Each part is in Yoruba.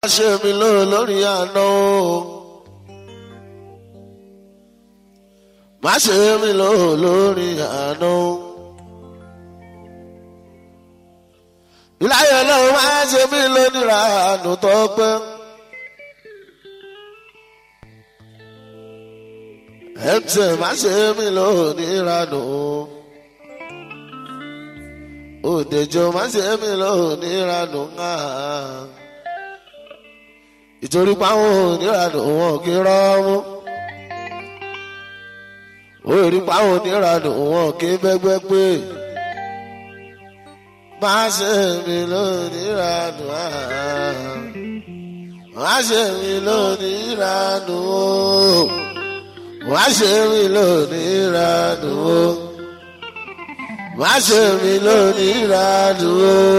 ṣe mi lò lórí àná o. má ṣe mi lò lórí àná o. ìláyọ̀ náà má ṣe mí lónìí àánú tó pẹ́. ẹ̀ǹtẹ̀ má ṣe mí lónìí ìranù o. òdèjọ́ má ṣe mí lónìí ìranù náà ìtorí páwọn oníranù wọn kì í rọ́ọ̀mù orí páwọn oníranù wọn kì í bẹ́gbẹ́ pé má ṣe mí lóníranù má ṣe mí lóníranù má ṣe mí lóníranù má ṣe mí lóníranù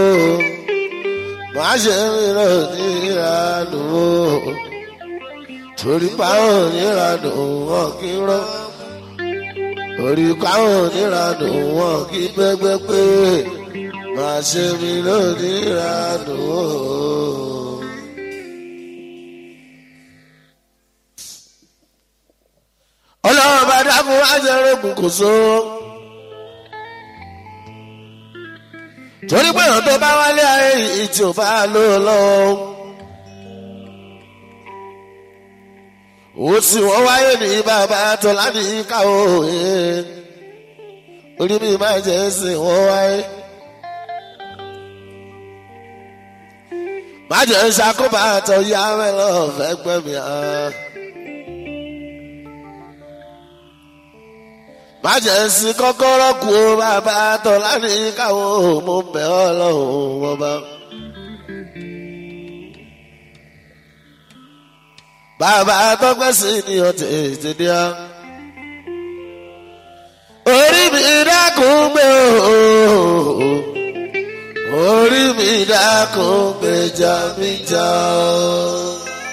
má ṣe mí lónìí ìranù o torí páwọn oníranù wọn kì í rọ torí páwọn oníranù wọn kì í pẹ́pẹ́ pé má ṣe mí lónìí ìranù o. ọlọ́run bá dákun wá jẹ́ rògùn kò sóró. torí pé ọ̀rọ̀ tó bá wálé ayé yìí tí ò bá lò lọ́wọ́. ó sì wọ́n wáyé ní bàbá tó láti káwọ́ òye orí mi máa jẹ́ sí wọ́n wáyé. má jẹ́ ṣàkóbá tó yá mẹ́lọ́ fẹ́ gbẹ̀mí hàn. májèsí kọ́kọ́rọ́ kú ó bàbá tọ́ láti káwọn mo bẹ̀ ọ́ lọ́hùn wọn bá. bàbá tọ́pẹ́ sí ni ọtí ìtìdí á. orí mi dákun gbé o orí mi dákun gbèjà mi jà o.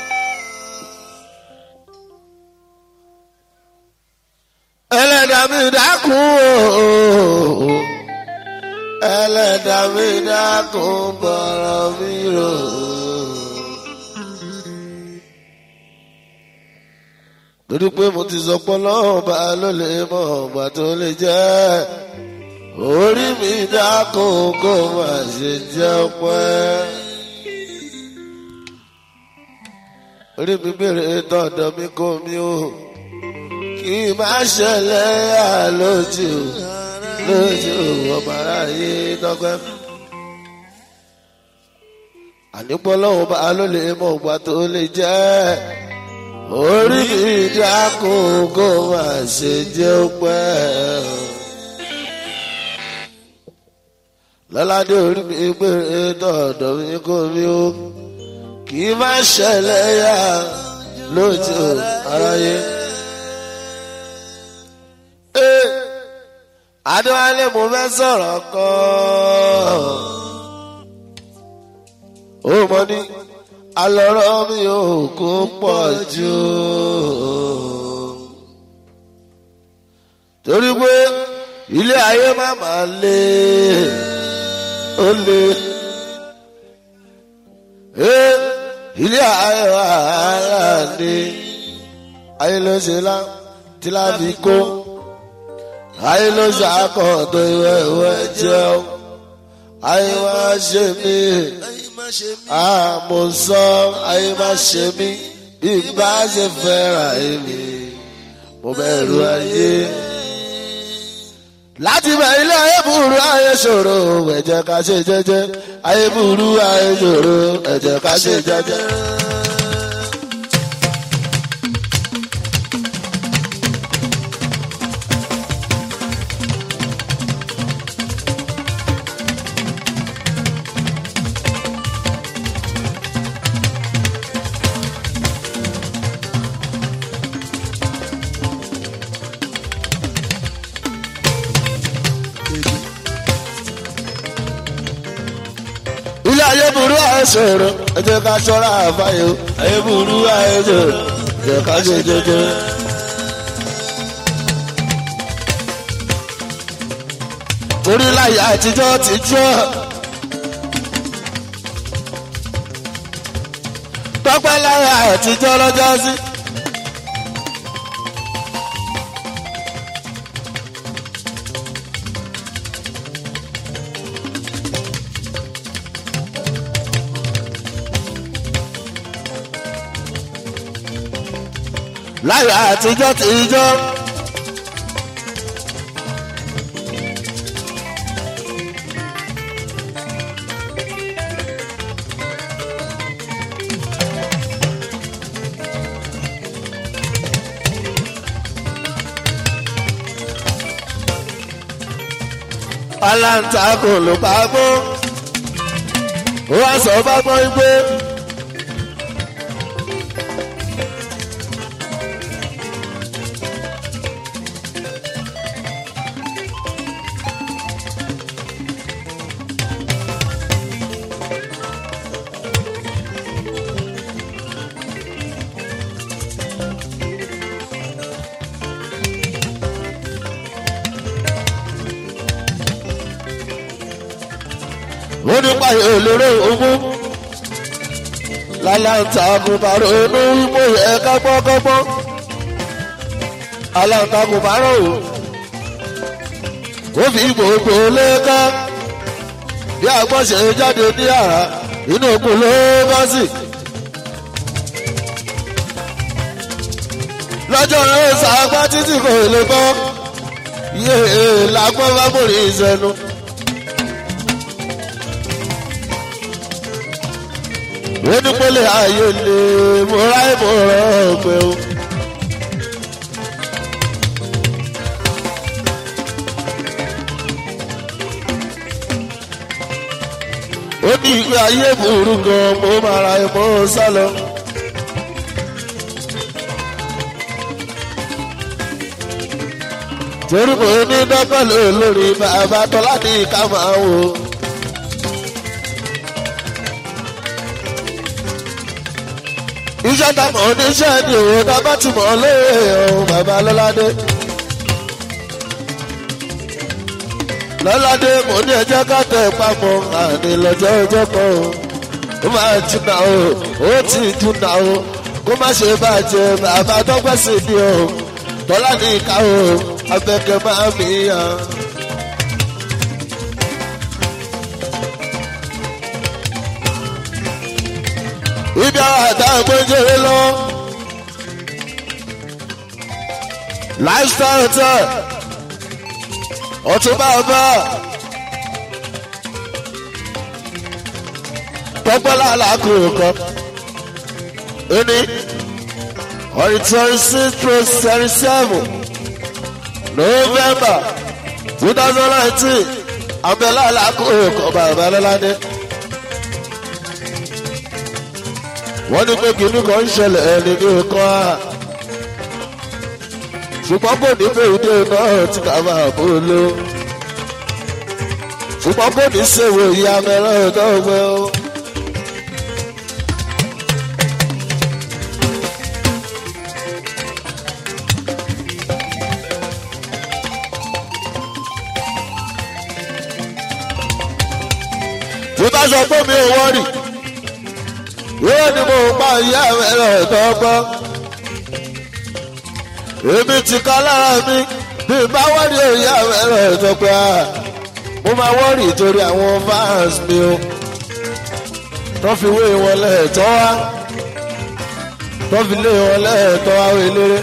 ẹlẹ́dàá mi dákun o ẹlẹ́dàá mi dákun bọ̀rọ̀ mi rò. torí pé mo ti sọ pé lọ́wọ́ bá ló lè mọ ọgbà tó lè jẹ́ orí mi dákun kó má ṣe jẹ́ pẹ́. orí mi bèrè tọ̀dọ̀ mi kò mí o kì í má ṣẹlẹ̀ àlójú lójú ọmọ aráyé dọ́gbẹ́. ànípọ̀ lọ́wọ́ bá ló lè mọ ògbà tó lè jẹ́ orí mi dákun kó má ṣe jẹ́ pẹ́. lọ́ládé orí mi gbére dọ̀dọ̀ mi kò rí o kì í má ṣẹlẹ̀ yá lójú aráyé adéwálé mo fẹ́ sọ̀rọ̀ kan ó mọ ní alọ́rọ́ mi ò kó pọ̀ jù torí pé ilé ayé má máa lé ó lé ilé ayé wàhálà ni ayé ló ṣe lá tí láfi kó ayé ló ṣàkọ tó ìwé ìwé jẹun ayé má ṣe mí àmọ̀sọ ayé má ṣe mí bí bá ṣe fẹ́ràn èmi mo bẹ̀rù ayé. láti bẹ̀ ilé ayé burú ayé ṣòro ẹ̀jẹ̀ ká ṣe jẹ́jẹ́ ayé burú ayé ṣòro ẹ̀jẹ̀ ká ṣe jẹ́jẹ́. ilé ayé burú àìsòro ẹ jẹ́ ká ṣọ́ra àbáyọ ayé burú àìsòro ẹ jẹ́ ká ṣe jẹ́jẹ́. torí láyé àtijọ́ tijọ́ tọ́pẹ́ lára àtijọ́ lọ́jọ́ sí. láyọ̀ àtijọ́ tìjọ́. aláǹtakùn ló bá gbó ó wá sọ bá gbọ́ gbé. ó ní pààyè olóró ogún lálàǹtakùn bá ronú wípé ẹ kápọ́kápọ́ aláǹtakùn bá rò ó ó fi gbogbo lẹ́ka bí agbọ́n ṣe jáde ní àrà inú òkun ló bá sì. lọ́jọ́ rẹ̀ sàgbá títí kò lè bọ́ yéé làgbọ́n bá bòrí ìṣẹ́nu. onípele ayé lè múra ìmọ̀ràn ọ̀gbẹ́ o. ó ní ìgbé ayé burú gan mo máa ra ẹ̀mọ́ sálọ. torí mo ní dọ́gbọ́n lórí bàbá tọ́lá ní ká máa wò ó. iṣẹ́ ta mọ̀ oníṣẹ́ ni òun ká bá ti mọ̀ lóye ọ̀hún bàbá lọ́ládé. lọ́ládé mo ní ẹjẹ́ ká tẹ̀ papọ̀ àní lọ́jọ́ ọjọ́ kan o. ó máa jìnnà o ó ti jìnnà o kó má ṣe bàjẹ́ bàbá dọ́gbẹ́ sí ni o. tọ́lá ní ìka o abẹ́kẹ́ máa mi yàn. ibi àwọn àtàwọn gbẹ́jẹ̀rẹ́ lọ. lifestyle hotel ọtún bàbá tọ́gbọ́lá alákùnrin kan ẹni on the twenty six to thirty seven november two thousand nineteen abẹ́lá alákùnrin kan bàbá lọ́ládé. wọ́n ní pé kìnnì kan ń ṣẹlẹ̀ ẹni ní nǹkan á ṣùgbọ́n kò ní pé ìdí náà tí ká máa bó ló ṣùgbọ́n kò ní ṣèwé ìyá mẹ́rán tó gbé o. tí bá sọ pé mi ò wọ́rì yóò ní mo pa ìyá ẹ̀rọ ìtọ́gbọ́. èmi ti ká lára mi bí n bá wọ́n ní ìyá ẹ̀rọ ìtọ́gbọ́ a mo máa wọ́rì torí àwọn fans mi o. tó fi wé wọn lẹ́ẹ̀tọ́ wá tó fi lé wọn lẹ́ẹ̀tọ́ wá wé léré.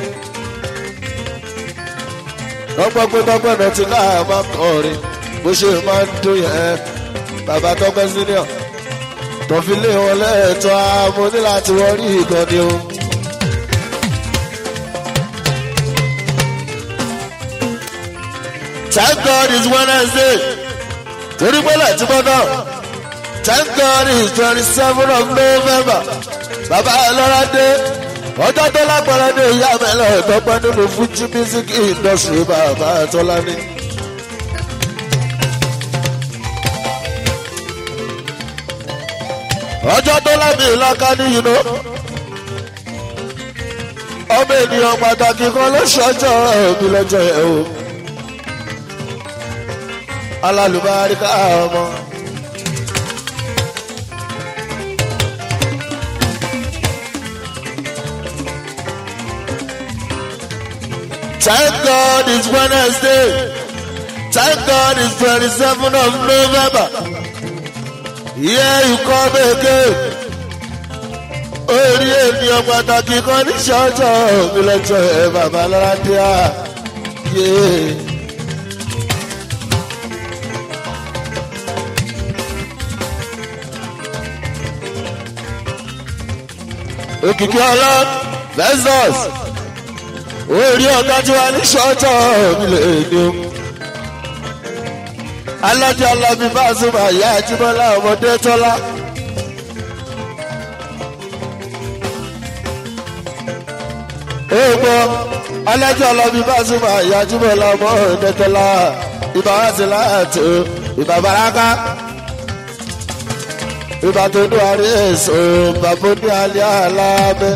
lọ́pọ̀ pé tọ́pẹ́ náà ti náà máa kọrin bó ṣe máa ń dún yẹn bàbá tọ́pẹ́ senior tọ́fi lé wọn lẹ́ẹ̀tọ́ mo ní láti wọ́n rí ìkan ni o. Thank God it's Wednesday. Torí pé láti gbọ́dọ̀. Thank God it's twenty seven of November. Bàbá Ẹlọ́ra dé. Ọjọ́ tó lágbára ní ìyá mi lọ ìtọ́pẹ́ nínú Fuji music industry bàbá Tọ́lá ní. ọjọ́ tó lábì ìlàkà ní yìí ló. ọmọ ènìyàn pàtàkì kan ló ṣọjọ́ òbí lọ́jọ́ ẹ̀ o. alálùbáríkà ọmọ. Thank God it's Wednesday. Thank God it's 27th of November. Here you come again. Orí ènìyàn pàtàkì kan ní ṣọ́ọ̀ṣọ́ mi lọ́jọ́ ẹ̀ bàbá Lọ́ládéà. Yeah. Òkìkí ọlọ́ Festus. Orí ọ̀gá tí wà ní ṣọ́ọ̀ṣọ́ mi lè ní o alájà alábí bá súnmọ́ àyà àjíbọ́lá ọmọdé tọ́lá. èèpọ̀ alájà alábí bá súnmọ́ àyà àjíbọ́lá ọmọdé tọ́lá. ìbá wá sí láàtò ìbá baraka. ìbá tó dún àrí èso bàbá ní alẹ́ alábẹ́.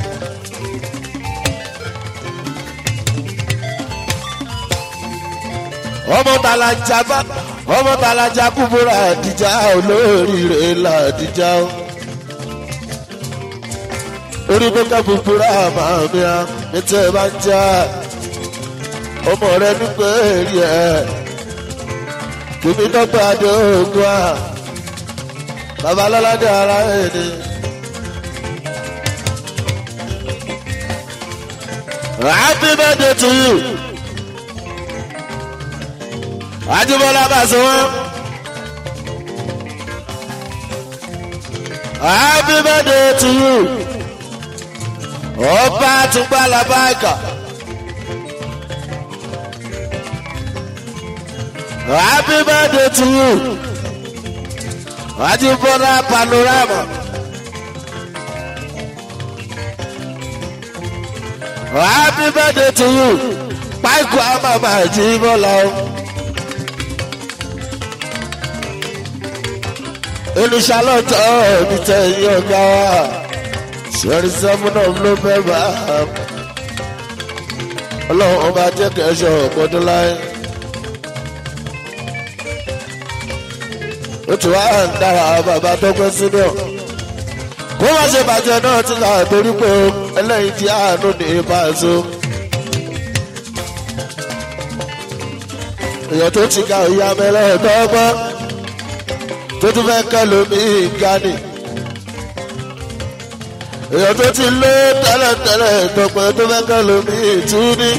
ọmọ tàlà jábá ọmọ talaja kúbúrà àdìjà olóríire làdìjà o. orí bẹ́ẹ̀ kúbúrà máa mi à ní tẹ́ ẹ bá ń já ọmọ rẹ nígbà èrì ẹ̀ kìíní dọ́gba adé ogun à bàbá lọ́ládé ara ẹ̀ ni. happy birthday to you ajibola bá sọ wọn. happy birthday to you. ọba àtúgbà làbáìkà. happy birthday to you. ajibola panorama. happy birthday to you. páìkù àmàmà àjíbọ́lá o. olùṣàlọ́tọ̀ mi tẹ̀yìn ọ̀gá wa sọ̀rí sẹ́fúnà ló fẹ́ bá a. ọlọ́run ọba jẹ́ kẹ́sọ̀ ọ̀pọ̀dún láyé. ó ti wá ń dára bàbá tó pẹ́ síbẹ̀. kó má ṣe bàjẹ́ náà ti kà torí pé ẹlẹ́yin tí àánú ní ìbáṣọ. èèyàn tó ti ka ìyá mẹ́lẹ́ ọ̀dọ́gbọ́n tó tún fẹ́ kẹ́ lómi gani. èèyàn tó ti lé tẹ́lẹ̀tẹ́lẹ̀ tọpẹ́ tó fẹ́ kẹ́ lómi ìtúni.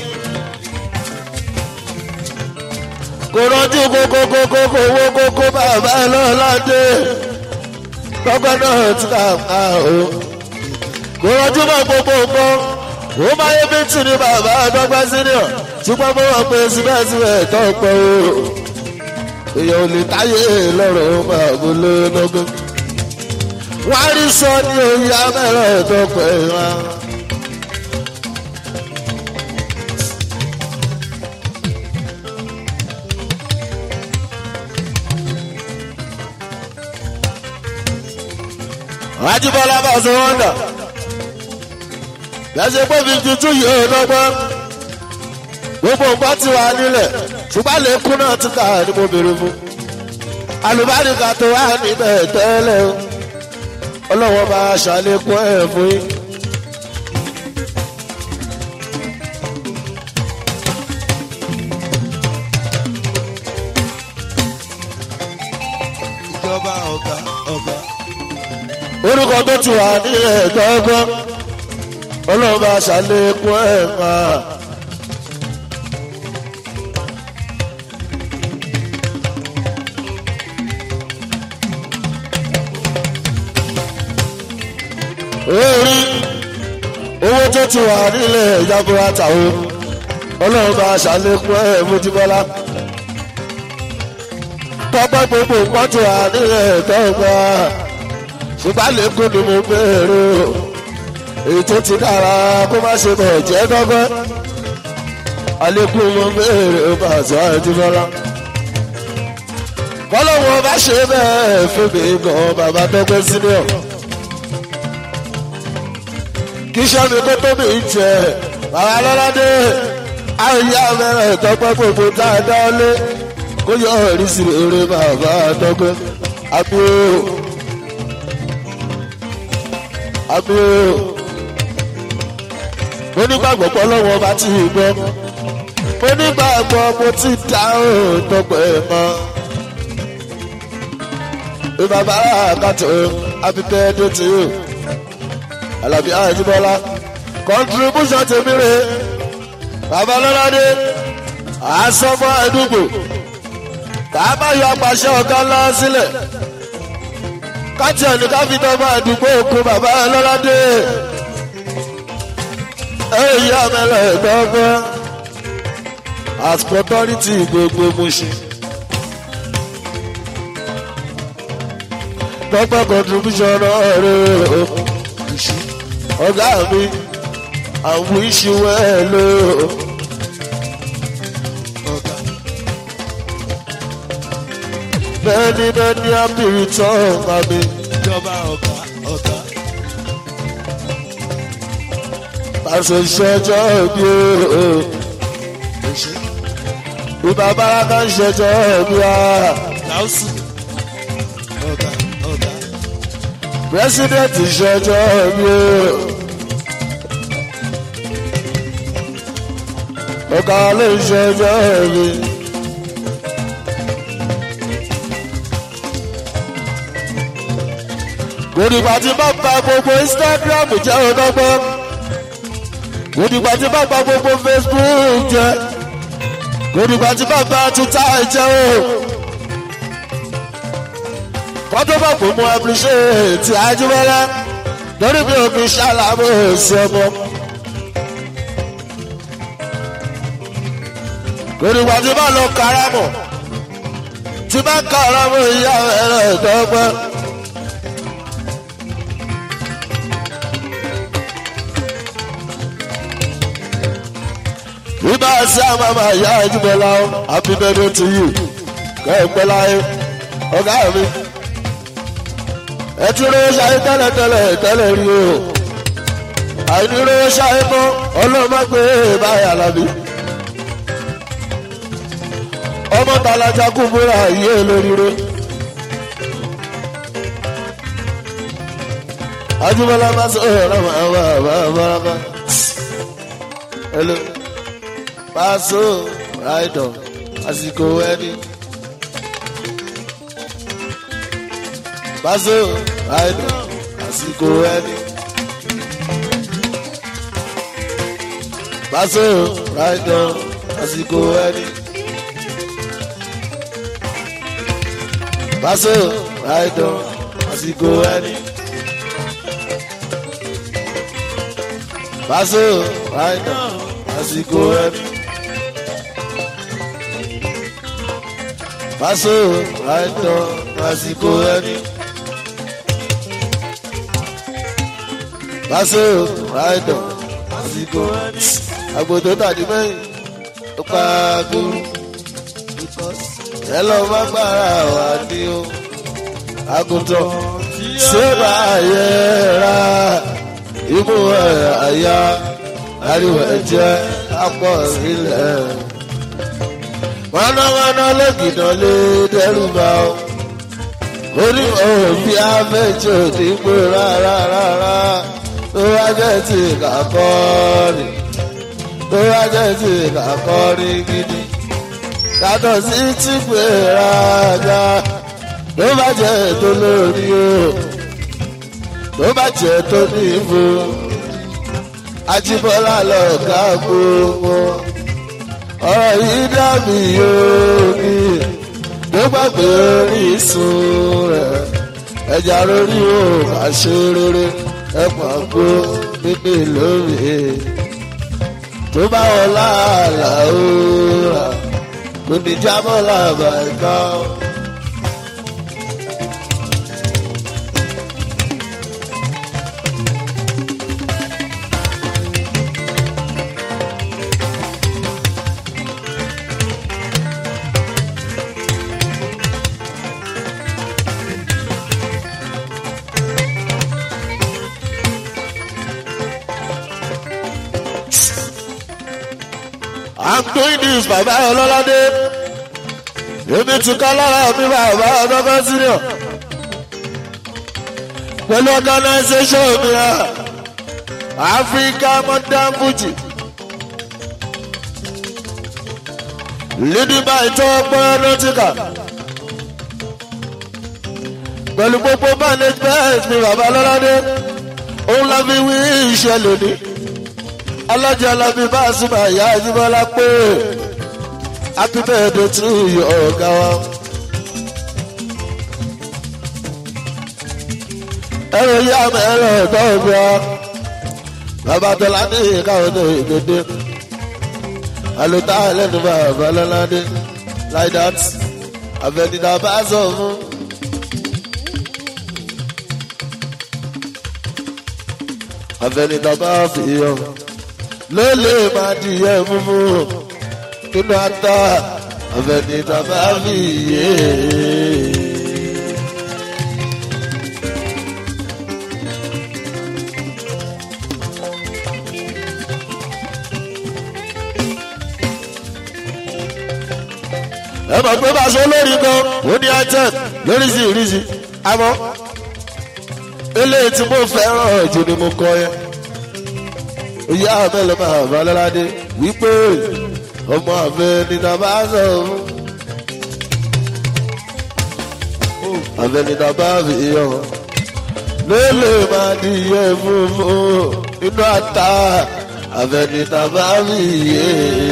kò rọ́jú kókókókókó owó kókó bàbá ẹ lọ́ládé tọ́gbẹ́ náà ti kà á o. kò rọ́jú mọ́ gbogbo nǹkan ó máa yé bíntì ní bàbá dọ́gbẹ́ sínú ṣùgbọ́n mo wọ́n pe síbẹ̀síbẹ̀ tọ́pẹ́ o èèyàn ò lè táyé lọ́rọ̀ máa bó lọ́gọ́. wọ́n á rí sọ ní oyè abẹ́rẹ́ tó pẹ́ wá. ajibola bá sọ wọn dà lẹ́sẹ̀ pé fifty two yìí ò lọ́gbọ́n gbogbo nǹkan ti wà nílẹ̀ ṣùgbọ́n lẹ́kún náà ti kà ní mo bèrè fún alùbáríkà tó wà níbẹ̀ tẹ́lẹ̀ o ọlọ́wọ́ bá ṣàlékún ẹ̀ fún yín. ìjọba ọ̀gá ọ̀gá. orúkọ tó ti wà nílẹ̀ gbọ́ngbọ́n ọlọ́wọ́ bá ṣàlékún ẹ̀ máa. orí owó tó ti wà nílẹ̀ ìjábọ̀ra tàwọn ọlọ́run bá ṣàlékún ẹ̀ mójúbọ́lá tọ́gbọ́ gbogbo nǹkan ti wà nílẹ̀ tọ́gbà ṣùgbọ́n lẹ́kùn ni mo bẹ̀rù èyí tó ti dára kó má ṣe bẹ̀ jẹ́ dọ́gbọ́ àlékún mo bẹ̀rù bàtà ìdúbọ́lá kọ́lọ́wọ́ bá ṣe bẹ́ẹ̀ fún mi gan bàbá dọ́gbẹ́ sílẹ̀ kì í ṣe mi kó tóbi jẹ bàbá lọ́ládé àyè abẹ́rẹ́ ìtọ́pẹ́ gbogbo tá a dá lé kó yọ ọ̀rí sí eré bàbá dọ́gbẹ́ àbí o àbí o mo nígbàgbọ́ pé ọlọ́wọ́ bá ti gbọ́ mo nígbàgbọ́ mo ti dáhùn tọpẹ́ mọ́. ìbàbá àkàtò happy birthday to you. alábí àjẹbọ́lá contribution tèmi rè bàbá lọ́ládé àsọmọ àdúgbò bàbá yọ apàṣẹ ọ̀gá ńlá sílẹ̀ káàtì ẹni ká fi tọ́ máa dùgbò òkú bàbá lọ́ládé èyí àmẹ́lẹ̀ gbọ́ngbọ́n as authority gbogbo Mushin. dọ́gba contribution rẹ̀ ọ̀gá mi I wish you well o. ọ̀gá many many happy return mami. ìjọba ọ̀gá ọ̀gá pàṣẹ ìṣẹ́jọ́ bí o. òṣè ìbá baraka ń ṣẹjọ́ bí a. láùsù ọ̀gá ọ̀gá president ìṣẹ́jọ́ bí o. ọ̀gá ló ń ṣẹjọ́ bí. gbòdìgbà tí bá ba gbogbo instagram jẹ́ ọ̀dọ́gbọ́n gbòdìgbà tí bá ba gbogbo facebook jẹ́ gbòdìgbà tí bá ba twitter jẹ́ o kọ́tọ́ bá kò mú appreciate Ajíbọ́lá lórí bí omi ṣàlàbò sí ọmọ. gbòdìgbà tí bá lọ karamọ̀ tí bá karamọ̀ ìyá ẹ̀rọ ìdọ́gbọ́n. Ibà sí àmàmà ìyá Ajíbọ́lá o, happy birthday to you. Kẹ́ẹ̀pẹ́ láyé, ọ̀gá mi. Ẹ ti rí ṣayé tẹ́lẹ̀ tẹ́lẹ̀ tẹ́lẹ̀ rí o. Àìní rí ṣayé mọ́, ọlọ́mọgbé báyà lábí. Ọmọ tàlájà kú múra yé lóríire. Ajíbọ́lá bá sọ ọ̀rọ̀ máa wà bá bá bá. Hello. Paso ráìdọ̀ àsìkò ẹni. Paso ráìdọ̀ àsìkò ẹni. Paso ráìdọ̀ àsìkò ẹni. Paso ráìdọ̀ àsìkò ẹni. Paso ráìdọ̀ àsìkò ẹni. Paso àìtọ́ àsìkò ẹni. Paso àìtọ́ àsìkò ẹni. Àgbòdo tàbí mẹ́yìn ó pa gbúrú. Ẹ lọ bá gbára wà ní o. Àgùntàn ṣé báyé ra imú ẹ̀ àyà ariwo ẹ̀jẹ̀ apọ̀ ilẹ̀ wọnàwọnà lẹ́gìdàn lé dẹ́rù bá ọ. orí òbí abẹ́jọ́ dípò rárá rárá tó wá jẹ́ ti kàkọ́ ni tó wá jẹ́ ti kàkọ́ ni gidi. yàtọ̀ sí tìpé rájà tó bá jẹ́ tó lórí o tó bá jẹ́ tó ní ìbò. Ajíbọ́lá lọ̀gá gbogbo ọ̀rọ̀ yìí dàbí omi ló gbàgbé orísun rẹ̀ ẹja lórí o má ṣe rere ẹ̀pọ̀n gbó pípé lórí tó bá wọn láàlà ó rà kò ní jábọ́ làbà ẹ̀ka. I'm doing this bàbá ọlọ́ládé èmi ti ká lára mi bàbá ọgọ́gọ́ senior pẹ̀lú organisation mi ra Africa modern Fuji leading by top nautica pẹ̀lú gbogbo management mi bàbá lọ́ládé òun la fi wí iṣẹ́ lónìí alájà alábí bá a súnmọ́ àyà ìdíbọ́lá pé happy birthday to you ọ̀gá wa. ẹ̀rọ yá mẹ́rọ ẹ̀gbọ́n mi ọ́ bàbá tọ́lá ní ìkáwọ́ tó ìgbédè àlùtá ẹlẹ́nu bàbá lọ́ládé like that àfẹnidà bá sọ fún. àfẹnidà bá fi hàn ló lè máa dìyẹ múmú nínú ata àfẹnidà bá fi yé. ẹ mọ̀ pé bá a ṣe lórí gan ó ní item lórí sí ìrísí àmọ́ eléyìí tí mo fẹ́ràn jù ni mo kọ yẹn ìyá mẹ́lẹ̀ máa bá lọ́ládé wípé ọmọ àfẹ́ ni tàbá sọ fún àfẹ́ ni tàbá fi hàn lélẹ̀ máa di iye funfun inú ata àfẹ́ ni tàbá fi yé.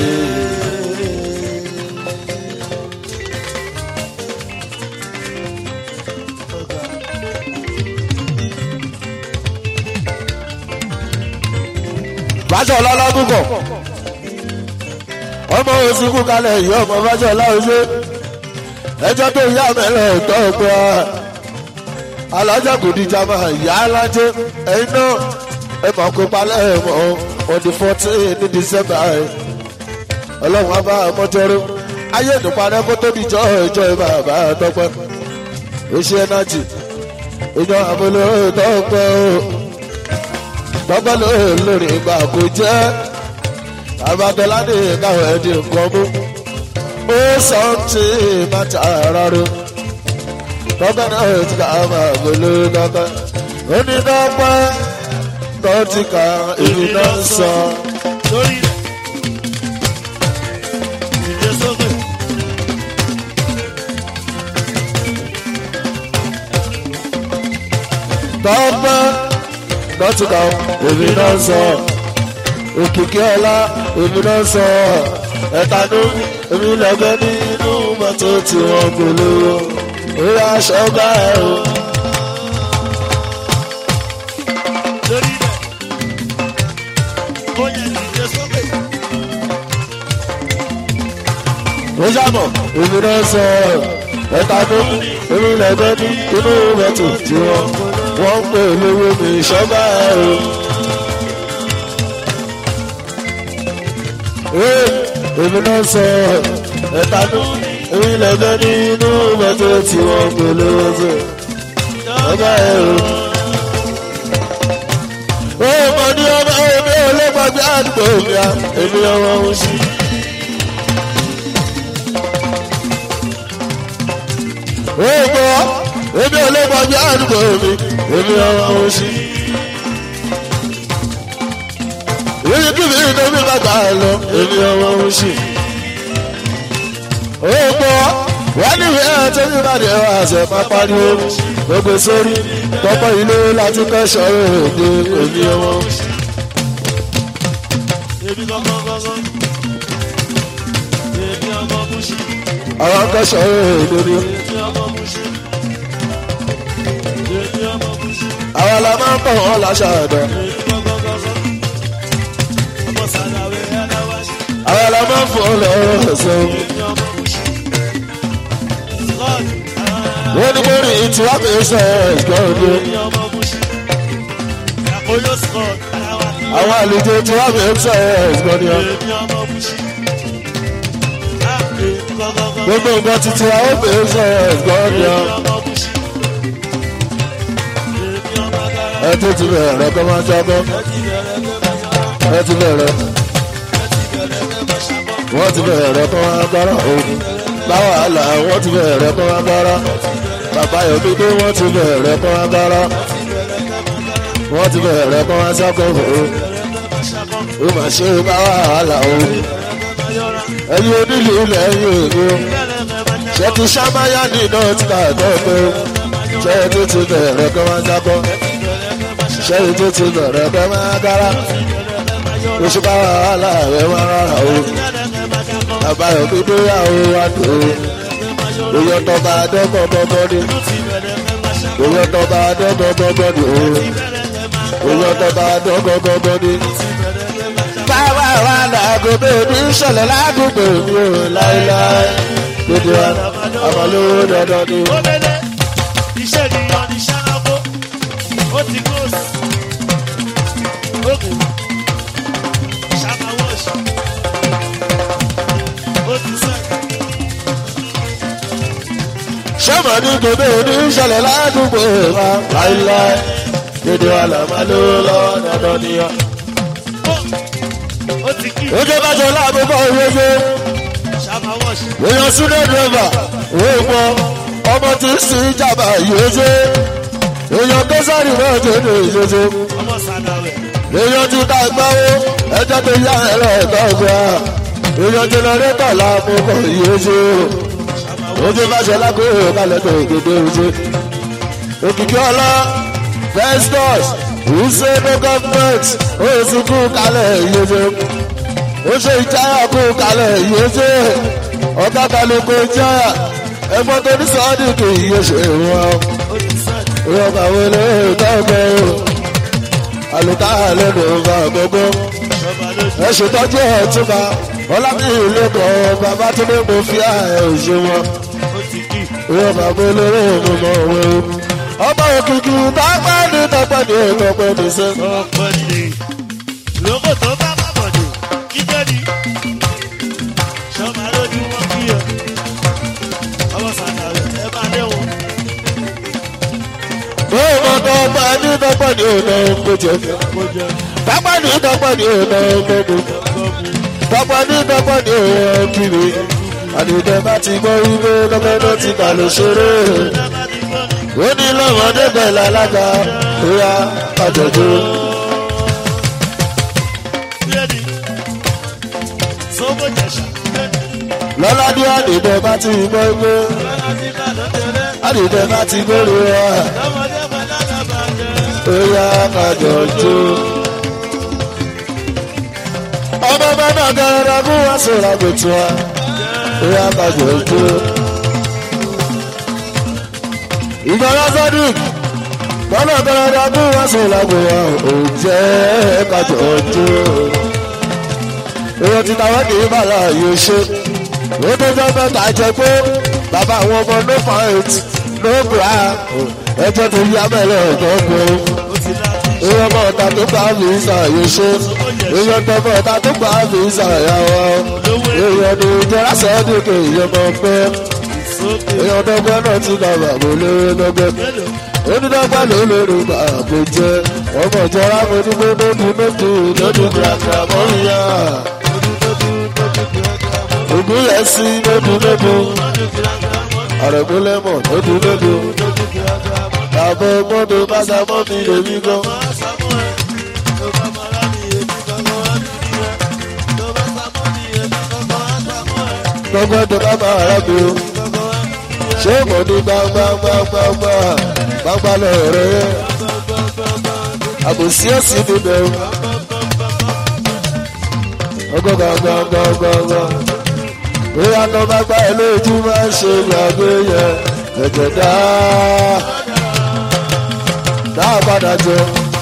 fájọ lọ́lọ́dúnkọ̀ ọmọ òsìnkú kalẹ̀ yìí ọmọ fájọ láwùjọ ẹjọ́ tó yá mẹ́lẹ̀ tọ́ ọ̀pẹ́ alájà kò ní jama ìyá alájẹ ẹ̀yin náà ẹ máa kó palẹ̀ mọ́ ọdún fourteen ní december ẹ̀ ọlọ́run á bá mọ́jọ́rọ́ ayé ìdùnpadẹ́ kó tóbi jọ ìjọ ìbá bá tọpẹ́ oṣù ẹnájì ìjọ àbúlé tọpẹ́ o tọ́gbọ́n ló lórí ìgbà kò jẹ́ abadọ́ládé káwọn ẹ̀dín nǹkan mú ó sọ tí bàtà rárá tọ́gbọ́n náà ti ká máa gbélé dọ́gbọ́n ó ní dọ́gbọ́n tó ti ka èmi náà sọ. lórí rẹ̀ ìdè sókè dọ́gbọ́n tó ti ka èmi náà sọ. òkìkí ọlá èmi náà sọ. ẹ̀tanú èmi lẹ́gbẹ́ nínú mọ́tò tí wọ́n gbélé orí aṣọ gbá ẹ̀ o. lórí rẹ̀ ó yẹ ìdè sókè ó sábọ̀ èmi náà sọ ẹ̀ta tó èmi lẹ́gbẹ́ ní inú mẹ́tò tí wọ́n wọ́n ń pè lówó mi ṣọ́gbà ẹ̀ o. Ee, èmi náà sọ ẹ̀ta tó èmi lẹ́gbẹ́ ní inú mẹ́tò tí wọ́n ń pè lówó mi ṣọ́gbà ẹ̀ o. Ó mọ̀ ní ọmọ èmi ò lè gbàgbé àdúgbò mi à èmi ọmọ òun sí. Èèmọ̀ èmi ò lè gbàgbé àdúgbò mi, èmi ọmọ òsì. Èyí kí mi ní mi bá gbà lọ, èmi ọmọ òsì. Èèmọ̀ wọ́n ní ìwé àti mi bá dé àṣẹ máa pariwo gbogbo sórí tọ́pọ̀ ilé láti kẹ́sọ̀ èdè èmi ọmọ òsì. èmi gangan gangan èmi ọmọ bùsì Àwọn kẹ́sọ̀ èdè ni èmi ọmọ bùsì èmi ọmọ bùsì àwọn la máa ń bọ̀ wọ́n láṣà ẹ̀dọ̀. èmi gangan gangan ọmọ sàlàwé aláwáṣí Àwọn la máa ń fọ́ lọ́wọ́ ẹ̀sẹ̀ omi. èmi ọmọ bùsì lọ́ọ̀dù wọ́n ní mo rí ìtura mi sọ ẹ̀gbọ́n mi. èmi ọmọ bùsì àkóyò scott aláwáṣí àwọn àlejò ìtura mi sọ ẹ̀gbọ́n mi. èmi ọmọ bùsì èmi gangan gangan gbogbo nǹkan títí àwọn mi sọ ẹ̀gbọ́n mi. èmi ọmọ bùsì èmi ọmọ agbára ẹ tó ti bẹ̀rẹ̀ kọ́ máa jábọ́ ẹ ti bẹ̀rẹ̀ pé ẹ ti bẹ̀rẹ̀ bàjá ẹ ti bẹ̀rẹ̀ pé bàṣà bọ́. wọ́n ti bẹ̀rẹ̀ kọ́ máa gbára òun. láwàhálà wọ́n ti bẹ̀rẹ̀ kọ́ máa gbára. bàbá yomi dé wọ́n ti bẹ̀rẹ̀ kọ́ máa gbára. wọ́n ti bẹ̀rẹ̀ kọ́ máa sákòó òun. ó mà ṣe bá wàhálà òun. ẹ̀yin onílù lẹ́yìn òru ṣe ti ṣàmáyà ní north carolina pé ṣe tó ti bẹ̀rẹ̀ kí wọ́n jábọ́ ṣe tó ti bẹ̀rẹ̀ kí wọ́n gára oṣù bá wàhálà rẹ̀ wọ́n rárá o àbáyọ̀ gbígbé yàwó wa tó o oyè tọba adọ́gbọ̀n bọ́bọ́ ni oyè tọba adọ́gbọ̀n bọ́bọ́ ni o oyè tọba adọ́gbọ̀n bọ́bọ́ ni. báwa wà lágbo ní ìṣẹ̀lẹ̀ ládùúgbò mi ò láéláé gbogbo wa àmàlówó dandan ni. Omele, iṣẹ́ ènìyàn ní ṣánáwó, ó ti close. Ókè, ṣánáwó ṣe. Ó ti sẹ́. sọ́mọ ní gbogbo ní ìṣẹ̀lẹ̀ ládùúgbò wa láéláé gbogbo wa làmàlówó lọ́wọ́ dandan ni. Ó ti kí ojú bá jọ láàbùkọ́ ìwéwé. ṣánáwó ṣe. èèyàn súnlẹ̀ dírẹ́fà òun mọ ọmọ tí ń sin ìjàmbá yìí ṣe èèyàn tó sáré náà tó ní ìṣoṣo Ọmọ sàdáwẹ̀. èèyàn tí ká gbáwó ẹjọ́ tó yá ẹ̀rọ ẹ̀tọ́ ọ̀gbà èèyàn jẹnẹrétọ̀ làmúkọ̀ yìí ṣe ojú bá ṣe lákòóyè kálẹ̀ tó òkèdè ṣe òkìkí ọlá festus wùsẹ̀ no government oṣù kú kálẹ̀ yìí ṣe ó ṣe ìjáyà kú kalẹ̀ yìí ṣe ọ̀gá balùkù ìjáyà ẹ̀gbọ́n tó ní sọ́ọ́dì kì í ṣe wọn. Ó ti sẹ́. ìwọ́n kàwé lè dọ́gbẹ́ o àlùkà lẹ́nu ọba gbogbo Ṣọba lójú. ẹ ṣètọ́jú ẹ̀ túbà ọlábìyí lẹ́kọ̀ọ́ bàbá tó ní mo fi ààyè òṣè wọn. Ó ti kí. ìwọ́n kàwé lórí mi mọ̀ òwe o. ọmọ òkìkí tọ́pẹ́ ní tọ́pẹ́ ní tọ́pẹ́ ní sẹ́. Ọ̀pọ̀ ni. Lóko tó bá má bọ̀ ni. Kíkẹ́ ni. Ṣọba lójú wọn kí ẹ. Ọmọ sàdáwẹ̀. Ẹ bá léwu. ọmọ tọ́pẹ́ ní tọ́pẹ́ ní tọ́pẹ́ ní Kó jẹ tọ́pẹ́ ní tọ́pẹ́ ní tọ́pẹ́ ní. gọ́ọ̀mù. Tọ́pọ̀ ní tọ́pọ̀ ní òun kiri. Àdìdẹ bá ti gbọ́ wípé lọ́pẹ́ ló ti bà ló ṣeré. Ẹ bá ti gbọ́ ni. Ó ní lọ́mọdé bẹ̀rẹ̀ alága ìyá àjọ̀dún. Bíẹ́ni. Sọ́bọ̀ jẹ̀ṣà. Lọ́ládé àdìdẹ bá ti gbọ́ wípé Lọ́la ti bá lọ́tẹ̀lẹ́. àdìdẹ bá ti gbórí wa. Lọ́mọdé bá lágàbà jẹ́. Ìyá àjọ̀dún. Ọmọ bá náà gẹ́rẹ́ mú wá sọ̀rọ̀ àgbètò wa. Ìyá àjọ̀dún. Ìgbàlá Sadiq bọ́lá bẹ́rẹ̀ mú wá sọ̀rọ̀ àgbèwà ò jẹ́ kájọ̀dún. Èèyàn ti tàwọn kì í bàlá yóò ṣe. Ó tó jẹ́ mẹ́ta jẹ pé bàbá àwọn ọmọ no fight no bra ẹjọ́ tó yá mẹ́lẹ̀ ọ̀dọ́ gbọ́ Ó ti láti ṣe. èèyàn bọ̀ ọ̀tá tó gbà mí ṣàyè ṣe èèyàn tó bọ̀ ọ̀tá tó gbà mí ṣàyàwó èèyàn ní ìjọra sọ́ọ́dún kò èèyàn bọ̀ pẹ́ Sókè. èèyàn dọ́gbẹ́ náà ti dà bàbá olóró dọ́gbẹ́ Mélòó? onídọ́gbẹ́ ló lórí bàbá jẹ́ ọmọ ìjọra mo ní pé lódù lódù lódù gbàgbà mọ́ríyá ògùn yẹn sí lódù lódù àrẹ̀múlẹ́mọ̀ lódù lódù bàbá mọ́tò bá sá mọ́ mi lèmi gan. gbọ́ngbọ́n tó bá máa rà mí o. ṣé mo ní gbangbangbangba gbangba lọ́rọ̀ yẹn. àbòsí òsì níbẹ̀ o. ọgọ́ gbangbangbangba. bóyá tó bá gbá ẹ lójú máa ń ṣe gbàgbé yẹn. ẹ̀jẹ̀ dáa. dáa padà jọ.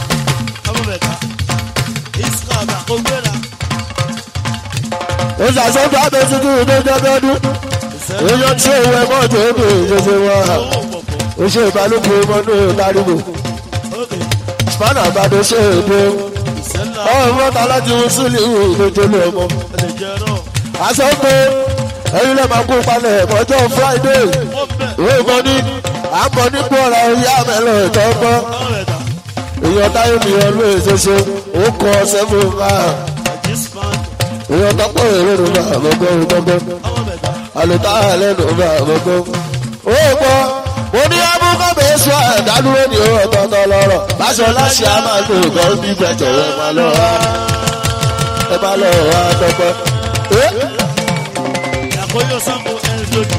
ó ṣàṣọ́gbà bẹ́ẹ̀ tuntun ìdójọ́dọ́dún. èèyàn tí òun ẹ̀ mọ́ tó ń bè ṣẹṣẹ wá. ó ṣe ìbálòpọ̀ mọ́nú ìbárìbò. spanner àgbàdo ṣe èdè. ọ̀hún mọ́ta láti wọ́n sílẹ̀ ìwé ìdójọ́lẹ̀ ọmọ. aṣọ pé ẹ̀yin lè máa kó palẹ̀ ọjọ́ friday. ìwé ìbọn ní à ń bọ̀ nípò ọ̀rọ̀ ìyá mẹ́lẹ̀ ìtọ́gbọ́. èèyàn táyé mi ọlú èṣeṣe ó kọ seven man. èèyàn tọ́pọ̀ èrè ló bá àbọ̀gbọ́ ìtọ́gbọ́. àlùtá lẹ́nu bá àbọ̀gbọ́. ó gbọ́ mo ní abúkọ́ bẹ́ẹ̀ sọ ẹ̀dádúró ní owó ọ̀tọ̀ọ̀tọ̀ lọ́rọ̀ báṣọ láṣẹ á máa lo nǹkan bí gbẹ̀jọ̀ ẹ máa lọ wá ẹ máa lọ wá tọpẹ́ Eh, Àkóyọ sango ẹni lójú.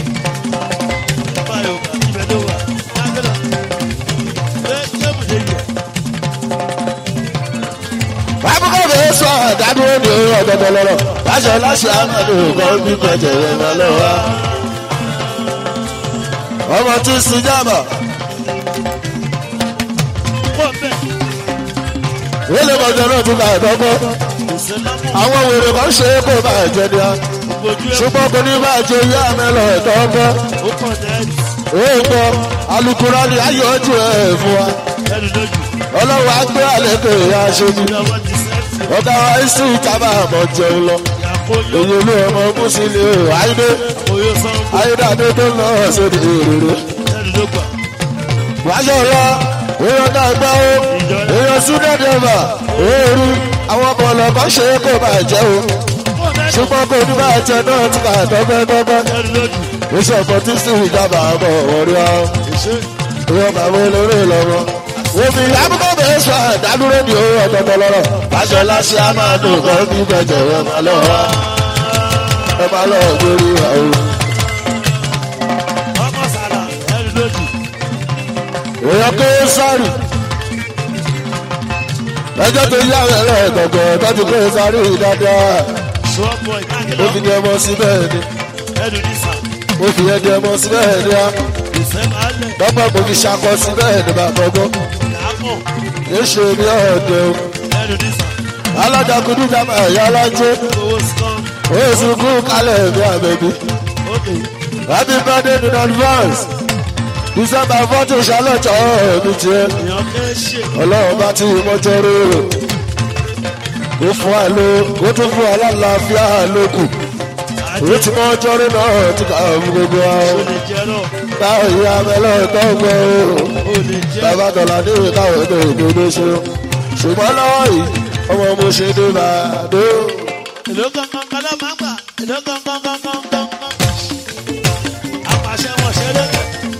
Báyọ̀ ká ibẹ̀ ló wà. Lágbẹ́lá. Ṣé ṣé mo lè yẹ? àbúkọ̀ bẹ́ẹ̀ sọ àdádúró ní ọ̀dọ̀dọ̀ lọ́rọ̀ láṣọ láṣọ àmàlù kan bí pẹ̀jẹ̀ rẹ̀ máa lọ́wọ́. ọmọ tí ń sin jábà Pọ̀ bẹ́ẹ̀. wílé mọ̀jọ náà tún bá ẹ̀dọ́gbọ́ Ìṣẹ́lámù àwọn wèrè kan ṣe é kó bá ẹ̀jẹ̀ ni a ojú ẹ̀ ṣùgbọ́n kò ní bá ẹ̀jẹ̀ yá mẹ́lọ ẹ̀dọ́gbọ́ ó kàn dẹ́ẹ̀dì. èèpọ̀ alukura ni ayọ̀ ojú ẹ̀ fún wa Ẹni lójú. ọlọ́run á gbé àlékè ìyá aṣojú Ìjọba ti sẹ́ẹ̀tì. ọ̀gá wa ìsú ìtàbà àmọ̀ jẹun lọ Àkóyọ èyí olú ọmọ mùsùlùmí àyídé àkóyọ sango ayédáadé tó lọ sóde èrèrè. ẹni ló gbà. wáṣọ lọ èèyàn náà gbọ́ ó èèyàn súnẹ́dẹ̀ẹ́mà òórù àwọn bọ̀lọ̀ kan ṣe é kó máa jẹ́ o Pọ̀ bẹ́ẹ̀. ṣùgbọ́n kò ní bá jẹ náà ti kà tọ́gbẹ́tọ́gbẹ́ Ẹni lójú. iṣẹ́ ọ̀pọ̀ tí sì ìjọba àbọ̀ wọ̀rí ọ Ìṣe. ìwọ̀n bàbá olórí lọ́wọ́. omi àbúkọ́ bẹ̀rẹ̀ sọ àdádúró ní owó ọ̀tọ̀tọ̀ lọ́rọ̀ wáṣọ láṣẹ á máa dùn kọ́ bí bẹ̀jẹ̀ ẹ máa lọ wá ẹ máa lọ gbórí wa o. Ọmọ sàlà ẹni lójú. èèyàn kéré sáré ẹjọ́ tó yá ẹ̀rọ ẹ̀gbọ̀gbọ̀ tọ́jú kéré sáré dáadáa Ṣọ́ọ̀bù ó ìkákìlọ́. fi ní ọmọ sí bẹ́ẹ̀ ni Ẹnu ní sà. ó fi ẹni ọmọ sí bẹ́ẹ̀ ni á Ìṣẹ́ máa lẹ̀. lọ́pọ̀ kò fi ṣakọ sí bẹ́ẹ̀ ni bàbá ọgbọ́n Làámọ̀. yóò ṣe ní ọ̀dẹ o Ẹnu ní sà. alájàkúndú jàmbá ẹ̀yà alájẹ́ Owó sọ́ọ̀m. ó sì kú kálẹ̀ mi àbẹ̀bí Ókè. happy birthday in advance december fourteen ṣàlọ́tọ̀ ọ̀ọ́dún tiẹ̀ Èèyàn kẹ́ ṣe. ọlọ́run bá ti mọ́jọ́ rérò ó fún wa ló ó tún fún wa lálàáfíà lókù ó ti mọ́jọ́ rí náà ti kà fún gbogbo wa o O lè jẹ́ náà. báwo ìyá mẹ́lọ́ tó gbọ́ o O lè jẹ́. bàbá dọ̀là ní ìwé táwọn èdè òdodo ṣe o ṣùgbọ́n lọ́wọ́ yìí ọmọ mo ṣe dé bàdó Èló gangan kan ló máa ń gbà. Èló gangan gangan gangan. Apàṣẹ wọn ṣe lé.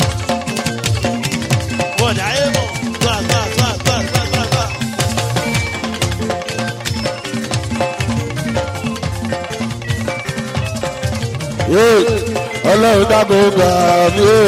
Bọ̀dà ayé mọ̀. Gbà gbà gbà gbà gbà gbà gbà. yé ọlọ́run dábò gbà mí o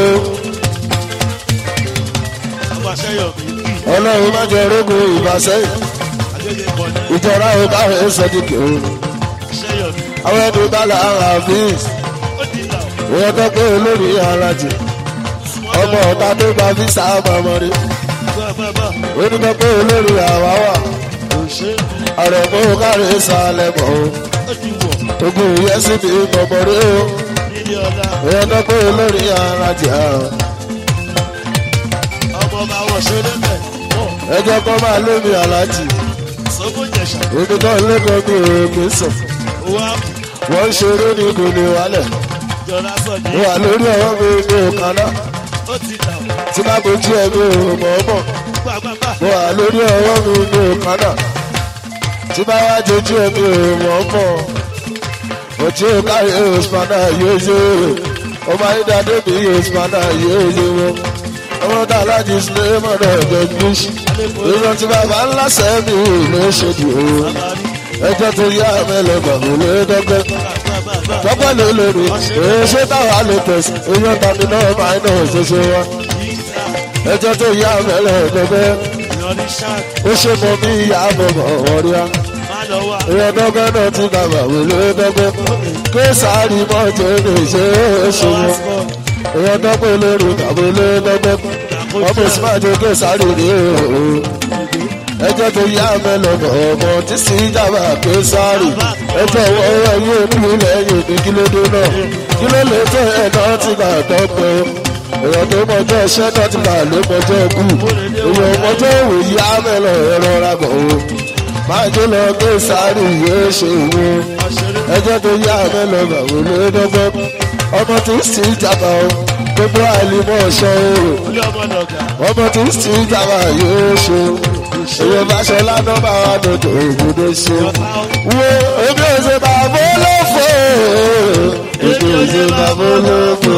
Apàṣẹ yọ̀ mí. ọlọ́run má jẹ rógùn ìbáṣẹ́yìn Agége pọ̀ ní. ìjọra ò káwé sọ́díkì o Ṣé yọ̀ mí? àwọn ẹni bá là ń ra fíìs Ó di ìlà. ìyẹn tó pé olórí ara jù ọmọ ọ̀tá tó gba fíìsà ọmọ rí Gbà gbà gbà. ó ní tó pé olórí àwa wà Kò ṣe é. ọ̀rọ̀ mú kárí sálẹ̀ mọ́ o Ó di wọ̀. ogun ìyẹn sì fi bọ̀bọ̀ rí o Nílé ọ̀la. ìyẹn tó pé olórí ara jù Ọmọ bá wọ̀ ṣe lé bẹ̀. Wọ̀. ẹjọ́ kọ́ máa lómi aláàjì Sọ́kò jẹ̀ṣà. ibi tó ń lẹ́kọ̀ọ́ bí òkè sọ Owó àpò. wọ́n ń ṣeré ní kò ní wálẹ̀ Jọ̀lá sọ̀dí. wà lórí ọwọ́ mi ní òkaná Ó ti là. tí bá bojú ẹ̀ mi ò mọ̀ ọ́ mọ̀. Gbà gbà gbà. mo wà lórí ọwọ́ mi ní òkànnà tí bá wá jojú ẹbí òmò mọ̀ òtí òkárí òsùpánà yóò yé ọmọ ayédáadé mi òsùpánà yóò yé wọn ọmọ tá aláàjì sílé mọ̀nà ẹ̀jẹ̀ gbèsè èèyàn tí bàbá ńlá sẹ́mi ló ṣèdí o ẹjọ́ tó yá mẹ́lẹ̀gbà kò lè dọ́gbẹ́ dọ́gbẹ́ ló lórí èyí ṣé táwa lè tẹ̀sí èèyàn tàbí náà máa ń náà ṣoṣo wa ẹjọ́ tó yá mẹ́lẹ̀gbẹ́ ó ṣe mọ bí ìyá bọ̀bọ̀ wọ̀rí á. ìyẹn dọ́gbẹ́ náà ti dàgbà wèlé dọ́gbẹ́. ké sáré mọ́tò ní ṣe é ṣe wọn. ìyẹn dọ́gbẹ́ lórí tàbí lé dọ́gbẹ́. ọmọ ìsìmáàjò ké sáré ní òòrùn. ẹjọ́ tó yá mẹ́lọ̀bọ̀ ọmọ tí sì dàgbà ké sáré. ẹjọ́ wọ́ọ́rọ́ yóò nílùú lẹ́yìn ní kílódé náà. kíló lè tẹ̀ ẹ̀ náà ti gbà dọ́gbẹ́ èèyàn tó mọjọ́ iṣẹ́ náà ti gbà ló mọjọ́ kù èèyàn mọjọ́ òwòye amẹ́lọ ẹ̀rọ rabọ̀ o máa jó lọ gbé sáré ìwé ṣe ìwé ẹjọ́ tó yá amẹ́lọ bàwò ló dọ́gbọ́ ọmọ tó sì jàmbá o gbogbo àìlímọ̀ ọ̀ṣọ́ o ọmọ tó sì jàmbá yóò ṣe èèyàn bá ṣe lánàá bá wà lójó ìbúdó ṣe wo ebi ò ṣe bàbá olófo ebi ò ṣe bàbá olófo.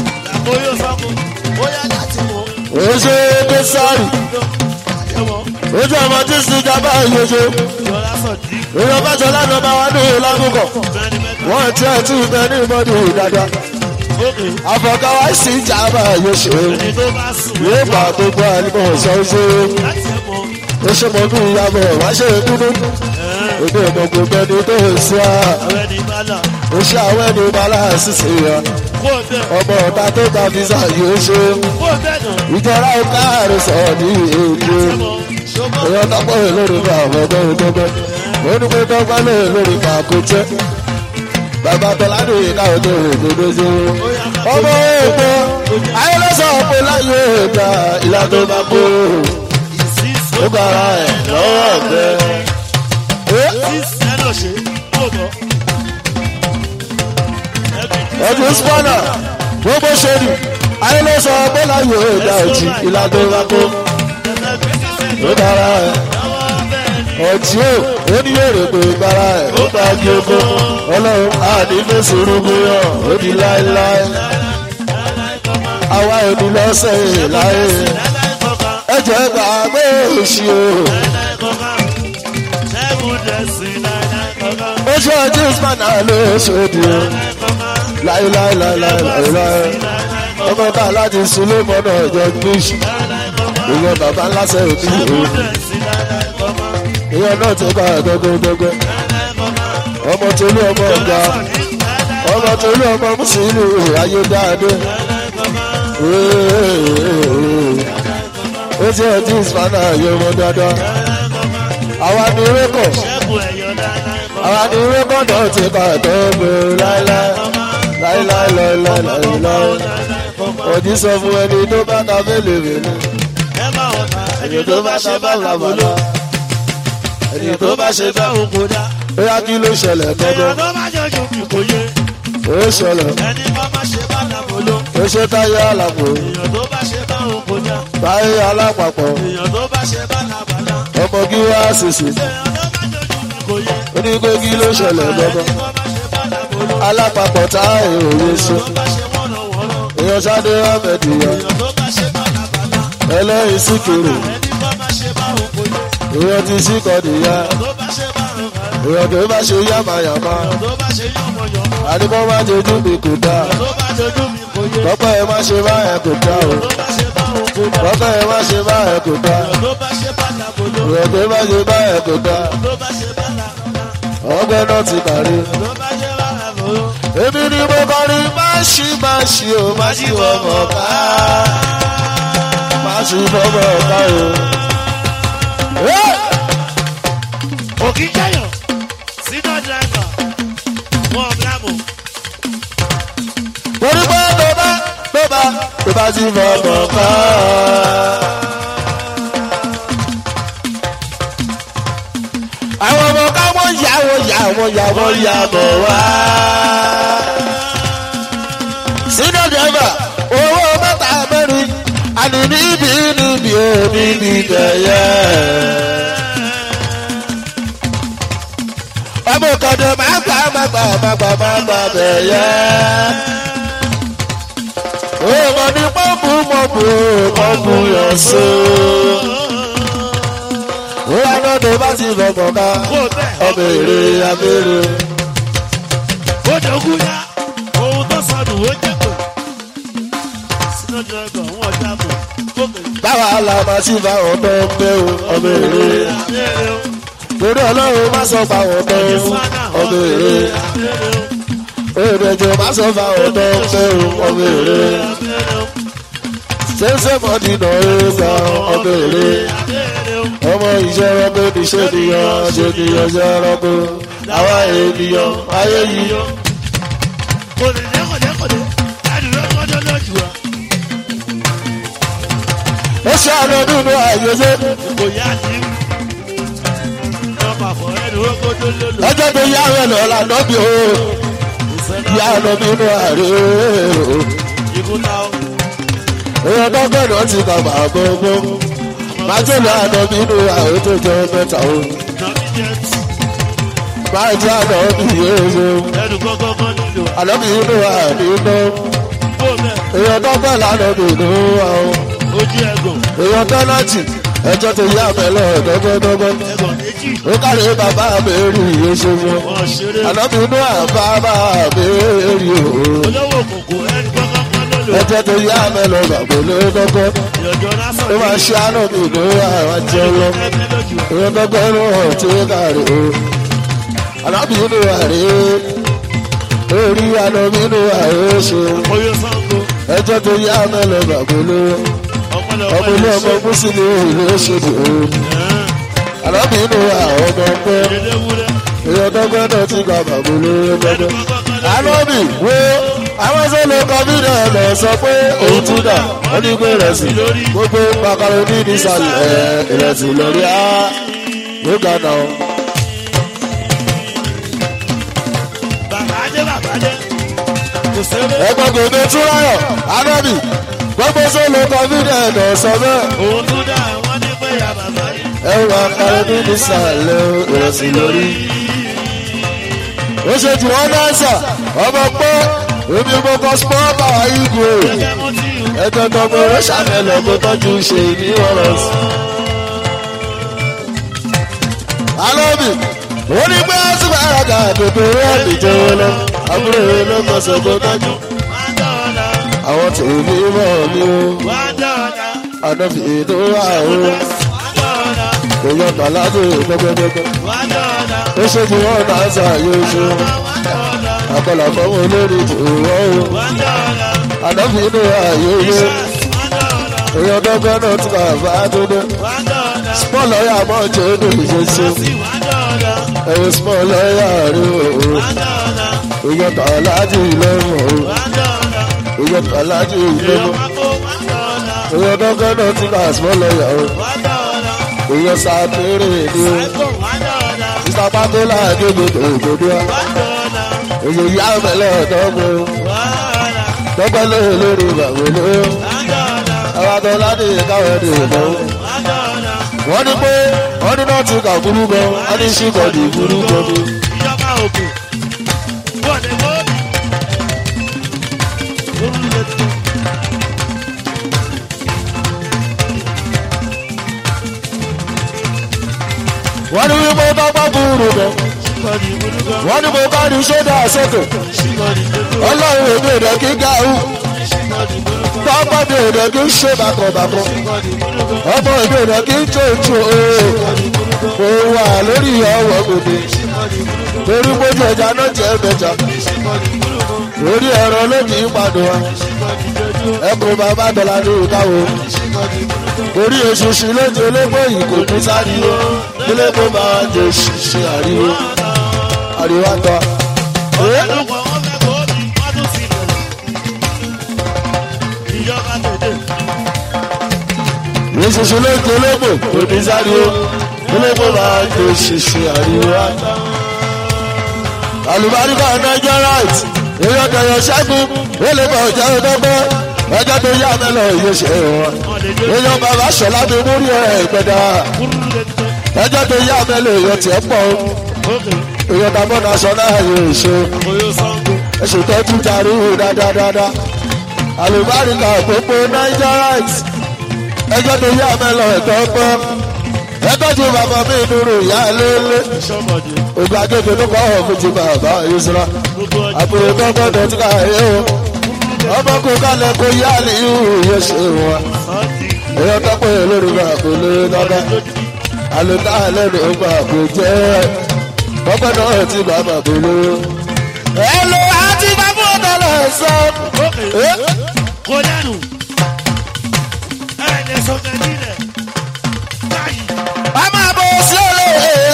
ó ṣe é dé sáré ojú ọmọ tí sùn jábá ìyóso Jọlá Sọ̀dí. èèyàn bá jọ lánàá bá wà ní ìlàgùkọ̀ Bẹ́ẹ̀ni mẹ́ta. wọ́n ti ẹ̀ tún bẹ ní ìmọ̀dù dáadáa Ókè. àfọ̀káwá sí jábá ìyóso Ẹni tó bá sùn. yóò bá gbogbo àlùmọ̀ sọ́ọ́sọ́ Láti ẹ̀ mọ. ó ṣe mọ bí ìyàbọ̀ wá ṣe dúdú èdè ìmọ̀ gbogbo ẹni tó ń sọ Àwọn ẹni bá là. ó ṣe àwọn ẹni bala ṣiṣẹ́ ya Kó o bẹ̀. ọmọ ọ̀tá tó ta fisa yóò ṣe Kó o bẹ̀ náà. ìjọra ọ̀ká rẹ̀ sọ̀rọ̀ ní èdè Ẹ mọ. Ṣọmọ. èèyàn tọ́pọ̀ rẹ̀ lórí bá àwọn ọmọ ìgbọ́gbẹ́ ó ní pé tọ́pọ̀ lè lórí bá kó jẹ́ bàbá tọ́lá ní ìkáwọ́ tó rè gbogbo ṣe ọmọ èèpo ayélujára pé láyé ìgbà ìlà tó bá kó Ìsísí ó gbára ẹ̀ lọ́wọ́ ọ̀gbẹ́. Ìsísí ẹ̀ náà ṣe. Kó o bọ̀. ọdún spọ́nà gbogbo ṣèlú ayélujára pé láyé ìgbà òjì ìlà tó bá kó ó dára ẹ̀ ọtí ò ó ní èrè pé gbára ẹ̀ ó bá di oko ọlọ́run àní fèsì rúgbìyàn ó di láéláé àwa èmi lọ́sẹ̀ yìí láyé ẹ̀jẹ̀ gbàgbé òṣì o ó ṣe ọdún spọ́nà ló ṣòdì o láéláéláéláéláé ọmọ bá láti sunlé mọ́nà ọjọ́ gbèsè ìyẹn bàbá ńlá sẹ́yìn ní ìlú ìyẹn náà ti bá ẹ̀dọ́gbẹ́dọ́gbẹ́ ọmọ tolú ọmọ ọ̀gá ọmọ tolú ọmọ mùsùlùmí ayé dáadé ó ti ẹ̀ tí ìsìpánà yẹ ọmọ dáadáa àwa ni rékọ̀ àwa ni rékọ̀ náà ti bá ẹ̀dọ́gbẹ́ láéláé láéláé láéláé òjì sọ fún ẹni tó bá ta fẹ́lẹ̀ fẹ́lẹ̀ ẹni tó bá ta bá làbàlà ẹni tó bá ṣe bá òun kò dá. bóyá kí ló ṣẹlẹ̀ èèyàn gbọ́dọ̀ tó bá jọjú mi kò yé ó ṣẹlẹ̀ ẹni bá má ṣe bá làbòló ó ṣe táyé àlàpò èèyàn tó bá ṣe bá òun kò dá. táyé alápapọ̀ èèyàn tó bá ṣe bá làbàlá ọmọ kí wá ṣèṣì èèyàn tó bá jọjú mi kò yé ó ní pé kí ló ṣẹlẹ̀ gbọ́dọ̀ ẹni tó bá ṣe bá làbòló alápapọ̀ táyé òye ṣe tó bá ṣe wọ́nà wọ́nà èèyàn ṣáde ọ̀mẹ̀dìyà èèyàn tó bá ṣe bá làbàlá ẹlẹ́yìn síkìrì ẹni tó bá ṣe bá òun kò yé èèyàn ti síkọ̀dìyà tó bá ṣe bá òun kò yé èèyàn tó bá ṣe yàmàyàmà tó bá ṣe yọ̀mọ̀yọ̀mọ̀ àdìpọ̀ má jojú mi kò dáa tó bá jọjú mi kò yé tọ́pẹ́ ẹ má ṣe báyẹn kò dáa o tó bá ṣe bá òun kò dá. tọ́pẹ́ ẹ má ṣe báyẹn kò dáa tó bá ṣe bá làbòló èèyàn tó bá ṣe báyẹn kò dáa tó bá ṣe bá làbàlá ọgbẹ́ náà ti kàrí. tó bá ṣe bá làbòló. èmi ni mo kọrin má ṣí má ṣí o má ṣí fọmọ ká má ṣí fọmọ ká o. òkì jẹyàn sínú dírẹ́fà wọn bílámù torí pé tó bá tó bá tó bá ṣí fọmọ ká. àwọn ọmọ ká wọ́n yà wọ́n yà wọ́n yà wọ́n yà bọ̀ wá. sínú dẹ́fà owó mẹ́ta mẹ́rin àní níbi níbi ò níbi tẹ̀yẹ. ọmọ kọ̀dọ̀ máa gbà máa gbà máa gbà máa gbà tẹ̀yẹ. Òmò ní pọ́ǹpù mọ̀pù pọ́ǹpù yọ̀ so. Ó yá náà tó bá ti fọkàn ká kó bẹ́ẹ̀ ọmọ èrè abẹ́rẹ́. ó dọ̀gún yá ohun tó sọnù ó jẹ́ pé sínú dírẹ́fà wọn dáàbò kókè Báwa la máa ti fa àwọn tó ń bẹ́ o ọmọ èrè. abẹ́rẹ́ o Torí ọlọ́run má sọ fa àwọn tó ń ìfúnná ọmọ èrè. abẹ́rẹ́ o Òdòjò má sọ fa àwọn tó ń bẹ́ o ọmọ èrè. abẹ́rẹ́ o Ṣéṣe mọ́dì náà ó gba ọmọ èrè. abẹ́rẹ́ o ọmọ ìṣe ẹranko ní ṣe nìyàn ṣe nìyàn ṣe ẹranko àwa ènìyàn ayé yìí. kò lè dé kò dé kò dé àdúrà kọ́jọ́ lójú wa ó ṣe àná nínú àyèsé kò yá ní ọmọ àfọ̀ ẹni ó kọ́jọ́ lólo lọ́jọ́ tó yá rẹ̀ lọ lànà bí o ìfẹ́ yá lọ nínú àrè o. ikú ta ó èèyàn dọ́gbẹ́ náà ti kà máa gbogbo májèlé àná nínú àrè tó jẹ mẹ́ta o. nàbí jẹ́ máa jẹ́ àná bí yéé ẹnu kọ́kọ́kọ́ nílò àná bí inú àrè iná kó bẹ́ẹ̀ èèyàn dọ́gbẹ́ lànà nínú àwọn ojú ẹ̀gùn èèyàn tẹ́lẹ̀tì ẹjọ́ tó yá mẹ́lọ dọ́gbọ́dọ́gbọ́ ẹ̀gbọ́n méjì ó kárí bàbá mi rí iṣẹ́ fún wọ́n ṣeré ànábì inú àbábà mi rí o olówó kòkó ẹni kọ́kọ́ ló lò ẹjọ́ tó yá mẹ́lọ bàbá ló dọ́gbọ́ ìyọ̀jọ́ lásán ó máa ṣe ànábì inú àwọn jẹ́ lọ ẹgbẹ́ lójú ìwọ́n dọ́gbọ́ ló hàn tí ó kárí o ànábì inú àrí orí ànábì inú àrí ṣe oyè sango ẹjọ́ tó yá mẹ́lọ bàbá ló ọpọlọ ọmọ ilé ọmọ mùsùlùmí ìlú ṣèlú ànábì inú àwọn ọmọ ọgbẹ́ ìdíléwúrẹ́ èèyàn dọ́gbẹ́ náà ti gba bàbá olóró dọ́gbẹ́. Àlọ́bì wo àwọn sọ́lọ́ kọ́mínà lọ sọ pé òun tún dà wọ́n ní pé ìrẹsì gbogbo makaroni ní sàlẹ̀ ẹ̀ ìrẹsì lórí á ló ga nà ó. bàbá dé bàbá dé kò sẹ́wọ́ Ẹgbẹ́ gbòde túráyọ̀ Àlọ́bì gbogbo sọ́lọ́ kọ́mínà lọ sọ bẹ́ẹ̀ òun tún dá wọ́n ní pé ya bàbá yìí. ẹ̀ makaroni ní sàlẹ̀ ìrẹsì lórí. Ó ṣe jù wọ́n náà sà ọmọ pé èmi mo kọ́ spọ́ọ̀bà ìgò. gẹ́gẹ́ mo ti hù ẹjọ́ tọmọ rẹ ṣàmẹ́lẹ̀ kó tọ́jú ṣe ní ọ̀rọ̀ sí. alóbì ó ní pé ṣùgbọ́n àràgà àdòdò rẹ̀ nìjẹ́ wọn lọ àbúrò rẹ̀ ló kọ́ sọ kó tọ́jú. wá dọ̀ọ̀dà àwọn tèmi mọ̀ mí o wá dọ̀ọ̀dà àdọ́fì ètò wà o wá dọ̀ọ̀dà èèyàn tàlájú gbẹgbẹgbẹ. wá dọ̀ọ̀dà ó ṣe tí wọ́n náà ṣàyè ṣe wá dọ̀ọ̀dà àkọlà fọwọ́ olórí tòwọ́ o wá dọ̀ọ̀dà àdọ́fì inú ààyè ilé wá dọ̀ọ̀dà èèyàn dọ́gbẹ́ náà tún kà bá tó dé. wá dọ̀ọ̀dà small lawyer mọ̀ jẹ́ inú ìṣesí. sí wá dọ̀ọ̀dà ẹ̀rọ small lawyer rí o. wá dọ̀ọ̀dà èèyàn tàlájú ìlẹ́mọ̀ o. wá dọ̀ọ̀dà èèyàn tàlájú èèyàn ìlẹ́mọ̀. pákó wá dọ̀ọ̀dà èèyàn dọ́gbẹ́ náà tún kà small lawyer o. wá dọ̀ọ̀dà èèyàn sàpérè ni o. àìkò wá dọ̀ọ̀dà mr patola agbègbè òdòdó a. wá dọ̀ọ̀dà èèyàn yá mẹ́lẹ̀ dọ́gbẹ́ o. wá dọ̀ọ̀dà dọ́gbẹ́ lóye lórí bàbá ló. wá dọ̀ọ̀dà àwọn àtọ́lá ní ìkáwé ní ìbọn. wá dọ̀ọ̀dà. wọ́n ní pé wọ́n ní náà tún kà burú gan wọ́n ní ṣìkọ̀dì burú gan ni. ìjọba òkè bọ́ọ̀dẹ bọ́ọ̀dì. wọ́n ní wípé dọ́gbẹ́ burú gan. wọ́n ní mo bá ní sódà sókè. ọlọ́run èmi ò dẹ̀ kí gáàrú. pápá mi ò dẹ̀ kí ń ṣe bàkọ̀bàkọ̀. ọmọ mi ò dẹ̀ kí ń jòjò ooo. mo wà lórí ọwọ́ gbòde. torí mójú ẹja náà jẹ́ mẹ́ta. orí ẹ̀rọ ló kì í padà wá. ẹkùn bàbá dọ̀là ní ìkáwó. orí eṣinṣin lójú ológbò yìí kò tún sáré o. ilé tó bá wà jẹ ṣiṣẹ́ àríwó. àríwá tọ́. Eh? ìṣiṣẹ́ ló ń ológbò kò ní sáré o ológbò máa ń tó ṣiṣẹ́ àríwá. àlùbáríkà niger right èèyàn tẹ̀yọ̀ ṣẹ́gun ó lè bọ̀ jẹ́ ọdọ́gbọ́ ẹjọ́ tó yá mẹ́lọ̀ yóò ṣe wọn. èèyàn bàbá ṣọlá mi múrí ẹ̀ ìpẹ́dà ẹjọ́ tó yá mẹ́lọ̀ èèyàn tiẹ̀ pọ̀ o. èèyàn tàbọ̀ national yóò ṣe ẹ̀sùn tọ́jú darí dáadáa. àlùbáríkà gbogbo niger right ẹjọ́ tó yá mẹ́lọ ẹ̀tọ́ gbọ́ ẹjọ́ tó bàbá mi dúró ìyá lélẹ̀ ògbà kéde ló kọ́ ọ̀hún fún ti bàbá ìṣúra àbúrò tó gbọ́dọ̀ tí ká yé o ọmọ kò kálẹ̀ kó yá ní ihò yóò ṣe wọn èèyàn tó pé lórí bá kò lè dáná àlùtá lẹ́nu ọgbà kò jẹ́ ọgbẹ́ náà ti bàbá kò lè. ẹ lo àti bàbá ọ̀dọ́ lọ sọ. Kó dànù. Ẹ lè sọ kẹ́kí rẹ̀. Báyìí. a máa bọ̀ sí olè.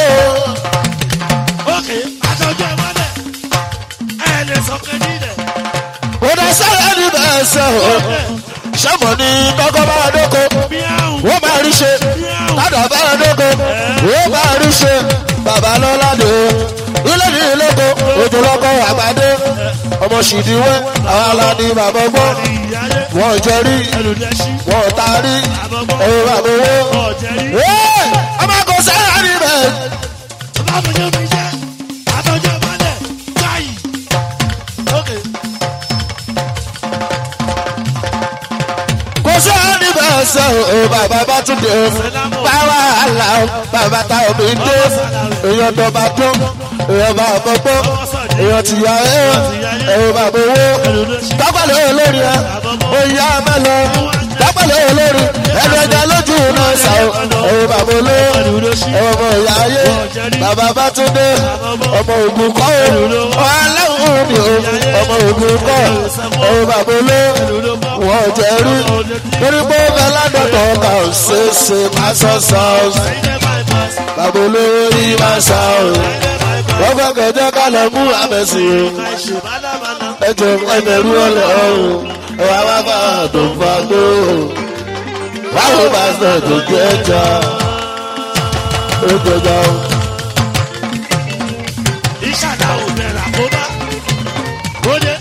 Ókè, àtọ́jú ẹ̀ mọ́lẹ̀. Ẹ lè sọ kẹ́kí rẹ̀. kò dé sẹ́yìn ní bẹ́ẹ̀ sẹ́ o. sẹ́mọ̀ ní kọ́kọ́ bá dóko Bíáhùn. wọ́n máa rí ṣe ládàá bá dóko wọ́n máa rí ṣe bàbá lọ́ládé o ilé ní ìlóko òjò lọ́kọ̀ àgbàdé ọmọ ṣìdíwẹ́ àwọn aládé bàbá gbọ́ Ìyáyé. wọ́n jẹ rí Ẹlòdẹ́sí. wọ́n ta rí Àbọ̀gbọ́. ẹ̀rọ bàbá owó. Ọ̀jẹ̀rí. Ẹ́, ọmọ kò sẹ́yìn ní bẹ́ẹ̀. Báwo mi jẹ́? Àtọ́jú ẹ̀ mọ́lẹ̀. Báyìí. Ókè. kò sẹ́yìn ní bẹ́ẹ̀ sẹ́ o bàbá bá tún dé o. bàbá tá omi dé èèyàn tó bá tó èèyàn bá gbogbo èèyàn ti yà ẹ́ èèyàn bá gbowó tọ́pẹ̀lẹ̀ olórí ẹ oyè amẹ́lọ tọ́pẹ̀lẹ̀ olórí ẹnu ẹja lójú náà sà ó èèyàn bá gbowó èèyàn ọmọ ìyá ayé bàbá bá tún dé ọmọ ògùn kọ́ ọ ọlọ́run ni o ọmọ ògùn kọ́ èèyàn bá gbowó wọ́n jẹ́ rí torí pé ó fẹ́ ládọ́tọ̀ ọkà ò ṣe é ṣe máa sọ sọ́ọ̀sì bàbá olówó rí máa sá o wọ́n fẹ́ kẹjọ́ ká lọ mú àmẹ́sì o ẹjọ́ ẹgbẹ̀rún ọ̀lẹ́ ọ̀hún ẹ̀wà wá bá tó fa gbó báwo bá sọ tó jẹ́ ẹja ó jẹjọ. ìṣàdá ò bẹ̀rẹ̀ àkóbá ó dé.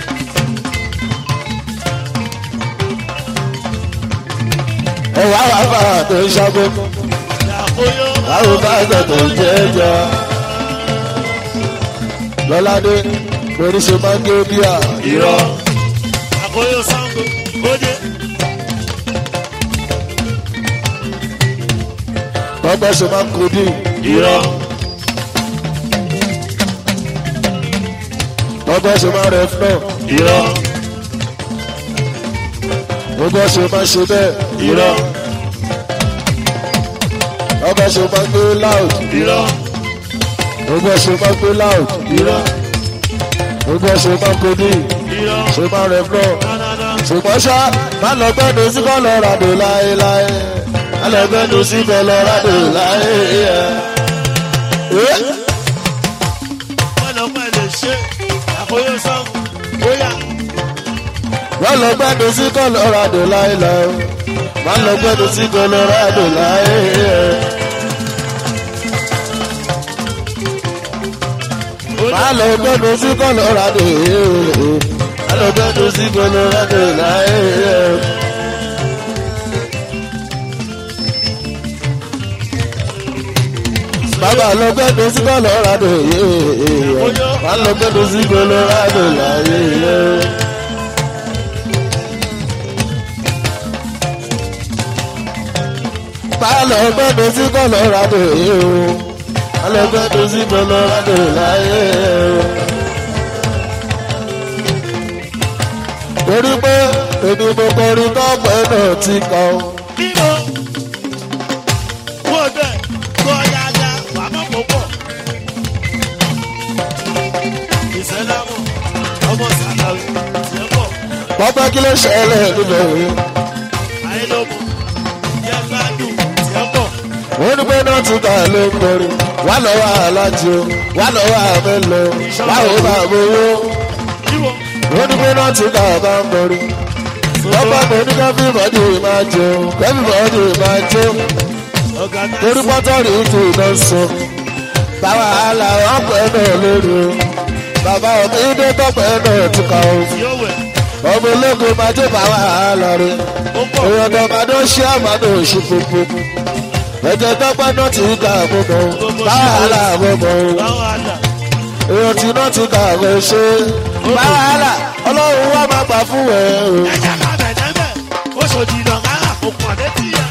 ẹ̀wà wá bá tó ṣàgbó àkóyó báwo bá sọ tó jẹ́ ẹja. lọ́ládé lórí ṣe máa ń gé bíà irọ́ àkóyó sango ó dé. lọ́gbẹ́ ṣe máa ń kodí irọ́ lọ́gbẹ́ ṣe máa ń rẹ̀ fún náà. irọ́ ọgbọ́n ṣe máa ṣe bẹ́ẹ̀ irọ́ ọgbọ́n ṣe máa gbé loud irọ́ ọgbọ́n ṣe máa gbé loud irọ́ ọgbọ́n ṣe máa kodi irọ́ ṣe máa rẹ̀ fún dáadáa. ṣùgbọ́n ṣá má lọ gbẹ́nu sí kọ́ lọ ràdò láéláé má lọ gbẹ́nu sí kọ́ lọ ràdò láé. wọ́n lọ pẹ́ lè ṣe àkóyó sango bóyá wọ́n lọ gbẹ́nu sí kọ́ lọ ràdò láéláé má lọ gbẹ́nu sí kọ́ lọ ràdò láé. má lọ gbẹ́nu sí kọ́ lọ ràdò má lọ gbẹ́nu sí kọ́ lọ ràdò láé. bàbá lọ gbẹ́nu sí colorado yéé wà lọ gbẹ́nu sí colorado láyé yé. bá lọ gbẹ́nu sí colorado yéé wà lọ gbẹ́nu sí colorado láyé yé. torí pé èmi mo kọrin tọ́pẹ́ náà ti kọ́ ọ. bímọ wọ́n bẹ̀ kọ́ yáyá wà má kó pọ̀. ìṣẹ́lámù ọmọ sàlàwì ṣẹ́ pọ̀ pápá kí ló ṣẹlẹ̀ níbẹ̀ wí. ayélujára yẹ gbádùn ṣẹ́ pọ̀. wọ́n ní pé náà tún ká ló ń kọrin wà lọ́wọ́ aláàjò wà lọ́wọ́ àmẹ́lò báwo bá gbowó. bímọ wọ́n ní pé náà tún ká bá ń kọrin. wọ́n bá pè ní kẹ́fí bọ́dì máa jó kẹ́fí bọ́dì máa jó ọ̀gá náà torí pọ́tọ́rì tù náà sọ. báwa àlà ọ̀pẹ náà lórí o bàbá òbí dé tọ́pẹ́ náà tún ká o. yóò wẹ̀ ọmọ ológun máa jó báwa àlà rẹ̀ ó pọ̀ èèyàn tó máa dán ṣé àmàdó òṣù púpọ̀ ẹ̀jẹ̀ tọ́pẹ́ náà ti ká àmúmọ́ báwa àmúmọ́ báwọn àdá èèyàn tí náà ti ká àmọ́ ṣe báwa ọlọ́run wá máa gbà fún ẹ̀ o. ẹ̀jẹ̀ ká bẹ̀rẹ̀ bẹ̀ ó ṣòdì ìdọ̀gárà kò pọ̀ létí yẹ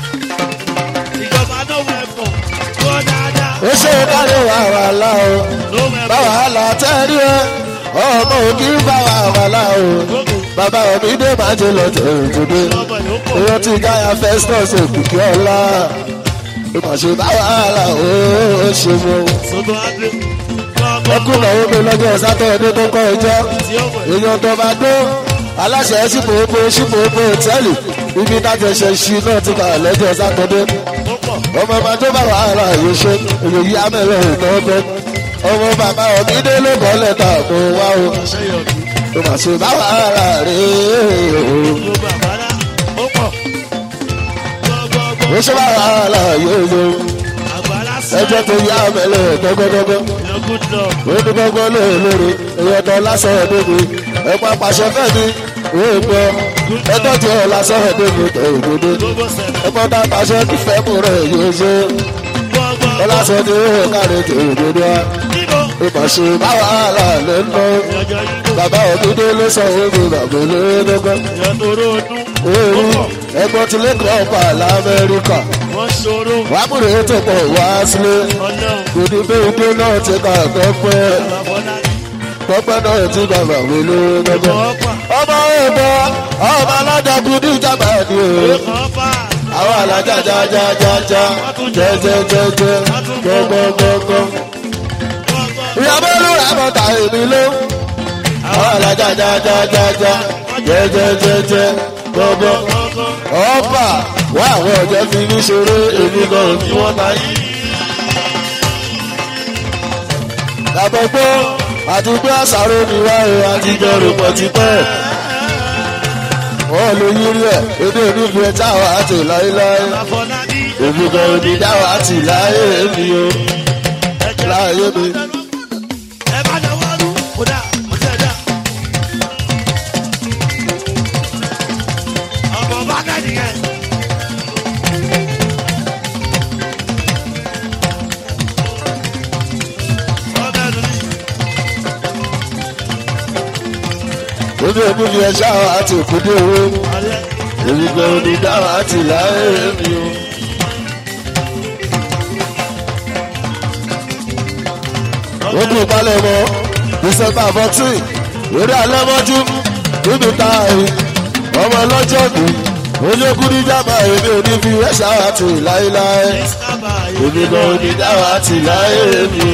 ìjọba náà wẹ̀ pọ̀ tó dáadáa ó ṣe kárí wàhálà o ló wẹ̀ pọ̀ báwa tẹ́rí ẹ ọmọ òkì ń bá wàhálà o bàbá mi dé máa jẹ lọ tẹ̀lé ọmọ yóò pọ̀ èèyàn tí gáyà festus òkìkí ọlá ìmọ̀ṣẹ́ bá wàhálà o ó ṣe mọ́ o. sọ́dọ̀ adé ẹkún náà ó gbé lọ́jọ́ sátọ̀dé tó kọ́ ẹjọ́ tí ó wẹ̀ èèyàn tó bá dó aláṣẹ ṣípòópó ṣípòópó hòtẹ́ẹ̀lì ibi tájọṣe ṣí náà ti kà lọ́jọ́ sátọ̀dé ó pọ̀ ọmọ ọba tó bá wàhálà yìí ṣe èyí yá mẹ́rẹ̀ ìtọ́ ọbẹ̀ ọmọ bàbá ọ̀mídé ló bọ́ lẹ́tà kó wá o ṣe yọ̀dí tó mà ṣe bá wàhálà rè é o ló bàbá dá ó pọ̀ gbọ́gbọ́gbọ́ ó ṣe bá wàhálà yóò yó àgbàlá ẹjọ́ tó yá mẹ́rẹ̀ gbọ́gbọ́gbọ́ yọ good luck onígbọ́gbọ́ lóòlóore èèyàn tó lásán ẹ̀dẹ́gbẹ́ ẹ̀pá pàṣẹ fẹ́mi èèpọ̀ ẹjọ́ tó lásán ẹ̀dẹ́gbẹ́ tó òdodo gbogbo sẹ̀lẹ̀ ẹ̀pọ̀ tá pàṣẹ kífẹ́ mú rẹ̀ yóò ṣe gbọ́gbọ́gbọ́ ọlásán ní ó kárí tó òdodo wa níbo ìmọ̀ṣe bá wàhálà lè ń lọ yọjọ yíbo bàbá òdodo ló sọ ogun bàbá olóyè lọ́gbọ́n yọtòrò ọdún ó èèrí pọ̀ ẹgbọ́n ti lẹ́kọ̀ọ́ ọ̀pá lamẹ́ríkà ó wọ́n ṣòro wàá múre tó pọ̀ wá sílé ọlọ́run kò ní bí ìdí náà ti kà tọ́pẹ́ àbábọ́lá tọ́pẹ́ náà ti kà bàwé lórí gbọ́gbọ́. ọ̀pá ọmọ ẹ̀bọ ọmọ alájàkú ní ìjàmbá ni o ọ̀pá àwọn alájà jájájájá jẹjẹjẹjẹ gbọgbọgbọgbọ. ìyàbọ̀ ló rà mọ́ta èmi ló àwọn alájà jájájájá jẹjẹjẹjẹ gbọgbọ. ọ̀pá wá àwọn ọ̀jẹ̀ fi ní ṣeré èmi gan ni wọ́n máa yí. Àbọ̀gbọ́ àti pé àṣàrò ni wáyé àtijọ́ rò pọ̀ tipẹ́. Wọ́n lè yírí ẹ̀, èdè onífi ẹ̀ táwa àti láéláé. àfọlábí Èmi gan ni dáwà àti láyé mi o. Láyé mi. ẹ bá dá wá lù kódà mo tẹ̀ dá. ọmọ bá dá nìyẹn. ọbẹ̀ lù mí. Èdè onífi ẹ̀ táwa àti òkúdé owó. ọ̀lẹ́ Èmi gan ni dáwà àti láyé mi o. Ó kú palẹ̀ mọ́ December fourteen lórí alẹ́ mọ́jú níbi tá a rí ọmọ ọlọ́jọ́ bí olókùn ní jábà èmi ò ní fi ẹ̀ṣá àti láéláé sábà èmi gan ò ní dáwà àti láé mi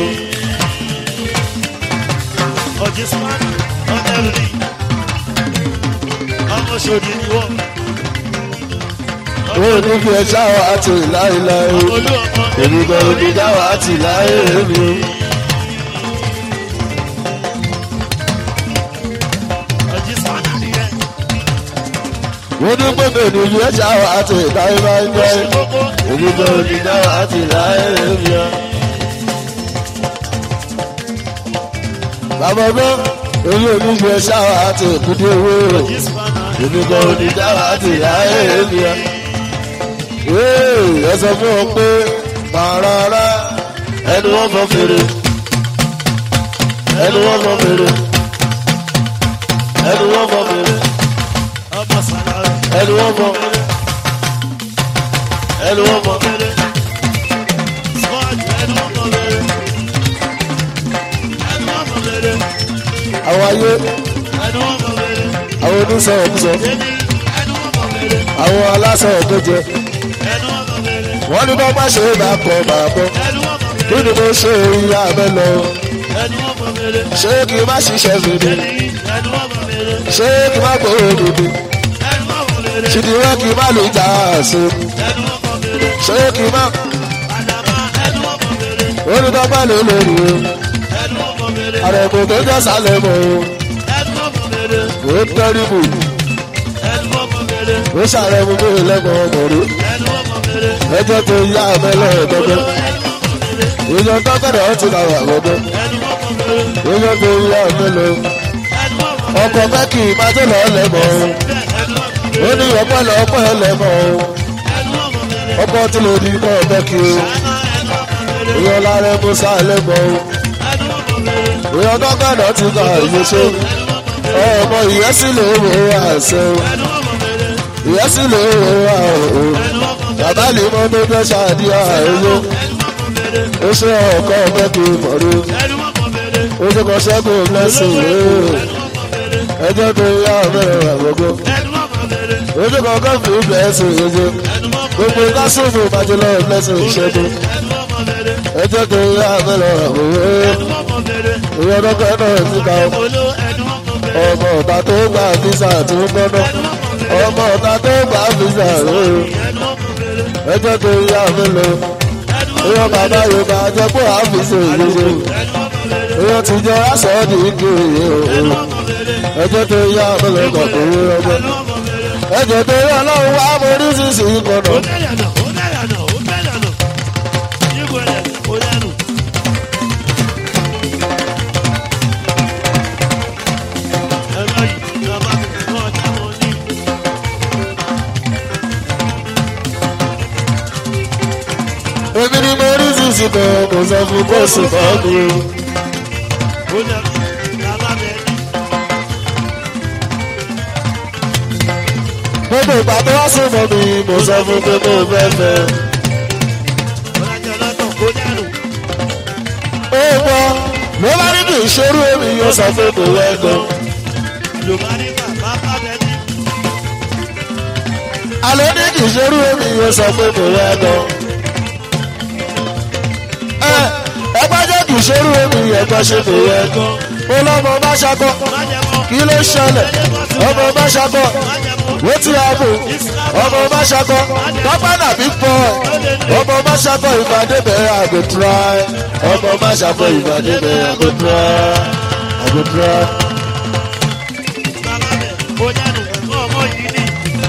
o. ọ̀jẹ̀ sùpàdé ọbẹ̀ lù mí. ọmọ ṣòdì ni wọ́n. Èmi ò ní fi ẹ̀ṣá àti láéláé olú ọmọ èmi gan ò ní dáwà àti láé mi o. ọ̀jẹ̀ sùpàdé nìyẹn. Mo ní pé mi ò ní fi ẹ̀ṣá àti láéláé kókó èmi gan ò ní dáwà àti láé mi o. Bàbá gbọ́ èmi ò ní fi ẹ̀ṣá àti òkúté owó rẹ̀. ọ̀jẹ̀ sùpàdé. èmi kan ò ní dáwà àti láyé mi ọ. ẹ sọ fún ọ pé pàrọ̀rọ̀ ẹnu wọn fọ fèrè ẹnu wọn fọ fèrè ẹnu wọn fọ fèrè ọmọ sàlàyé. ẹnu wọn fọ ẹnu wọn fọ Spọ́ọ̀jù ẹnu ọmọ rere. Ẹnu ọmọ rere. àwọn ayé Ẹnu ọmọ rere. àwọn onísọ̀rọ̀ kúsọ Èmi ẹnu ọmọ rere. àwọn alásọ̀rọ̀ tó jẹ Ẹnu ọmọ rere. wọ́n ní bọ́ bá ṣe é bá kọ́ bàá bọ́ Ẹnu ọmọ kí rere. ni mo ṣe ìyá abẹ́ lọ Ẹnu ọmọ rere. ṣé kí n má ṣiṣẹ́ fèdè Èmi ẹnu ọmọ rere. ṣé kí n má gbòòrò dòdò. Ẹnu ọmọ rere. ṣìdíwọ́ kì í má lè jà àṣẹ Ẹnu ọmọ rere. ṣé kì í má Àdàbà ẹnu ọmọ rere. onídọ́gba lè lórí o Ẹnu ọmọ rere. àrẹ̀kù tó jẹ́ sálẹ̀ mọ́ Ẹnu ọmọ rere. o ó tẹ́rìbù Ẹnu ọmọ rere. ó ṣàrẹ̀mú bí ìlẹ́gbọ̀n ọmọ rẹ̀ Ẹnu ọmọ rere. ẹjọ́ tó yá abẹ́lẹ̀ ẹ̀dọ́gbẹ́ Ẹnu ọmọ rere. ìjọ tọ́kẹ̀dẹ̀ ọtí là wà gbọ́dọ̀ Ẹnu ọmọ rere. ìjọ tó yá abẹ́lẹ̀ Ẹnu ọmọ rere. ọkọ̀ mẹ́kì má tó lọ lẹ́mọ̀ Ẹnu ọmọ ó ní ọpẹ́ lọ ọpẹ́ lẹ́mọ̀ ẹnu ọmọ rere. ọkọ̀ tí lè di kọ́ mẹ́kì o Àná ẹnu ọmọ rere. ìyọ lára musa lẹ́mọ̀ Ẹnu ọmọ rere. ìyọ tọ́kẹ̀dẹ̀ ọtí kà ìyẹsẹ́ Ẹnu ọmọ rere. ọmọ ìyẹ́sí lè wò ó àṣẹ o. Ẹnu ọmọ rere. ìyẹ́sí lè wò ó àṣẹ o. Ẹnu ọmọ rere. bàbá lè mọ tó fẹ́ ṣàdíyà ẹ̀yọ́ Ẹnu ọmọ rere. ó ṣe ọkọ mẹ́kì mọ̀rọ̀ Ẹnu ọmọ rere. ó ṣe kọ́ ṣẹ́gun lẹ́sìn rẹ̀ Ẹnu ọmọ rere. ẹjọ́ tó yá mẹ́rin àgbọ̀gbọ́ Ẹnu ọmọ rere. ó ṣe kọ́ kọ́fì lẹ́sìn yẹjẹ Ẹnu ọmọ gbogbo rere. kásùnfù májèlọ́ lẹ́sìn ìṣẹ́gun Ẹnu ọmọ rere. ẹjọ́ tó yá mẹ́rin àgbọ̀gbọ́ Ẹnu ọmọ rere. ìyẹn dọ́kọ̀ náà ti ka Olo ẹnu ọmọ rere. ọmọ ọ̀tá tó gbà físà tó ń gbọ́nà ọmọ ọ̀tá tó gbà físà rẹ̀ Ẹnu ọmọ rere. ẹjọ́ tó yá mẹ́rin Ẹnu ọmọ ìyẹn bàbá yorùbá jẹ́ pé àfíìsì ìlú Ẹnu ọmọ rere. èèyàn ti jẹ aṣọ ní ìkiri Ẹnu o ọmọ rere. ẹjọ́ tó yá ọmọlẹ kọkùn rí ọmọ Ẹnu ọmọ rere. ẹjọ́ tó yá Ọlọ́run wá mo rí sísì kọnà Ó bẹ̀rẹ̀ nà, ó bẹ̀rẹ̀ nà, ó bẹ̀rẹ̀ nà. Yíbo rẹ̀, ó dẹnu. Ẹ̀rọ yìí, ìjọba kò ọjà wọn ní. èmi ni mo rí sísì kan mo sọ fún bọ́ọ̀sì kan mi o Ó dẹnu, ìjọba bẹ̀ ní. gbogbo ìgbà tó wá sùn mọ́ mi mo sọ fún pé mo fẹ́ fẹ́ ṣerú èmi yóò sọ pé kò wẹ́ gan. Yorùbá ní bàbá bàbẹ́ni. alẹ́ ní kì í ṣerú èmi yóò sọ pé kò wẹ́ gan. ẹ ẹgbẹ́ jẹ́ kì í ṣerú èmi ẹgbẹ́ ṣe kò wẹ́ gan. mo lọ́mọ bá ṣakọ kí ló ṣẹlẹ̀ ọmọ bá ṣakọ wetin happen ọmọ bá ṣakọ pápá nàbí pọ̀ ọmọ bá ṣakọ ìpàdé bẹ̀rẹ̀ àgò try ọmọ bá ṣakọ ìpàdé bẹ̀rẹ̀ àgò try àgò try. Bàbá bẹ̀ ó yánu ẹ̀kọ́ ọmọ yìí ní.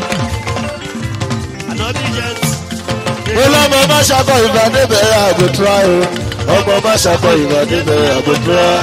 Ànábì jẹ́ mo lọ́mọ bá ṣakọ ìpàdé bẹ̀rẹ̀ àgò try o ọmọ bá ṣakọ ìpàdé bẹ̀rẹ̀ àgò try.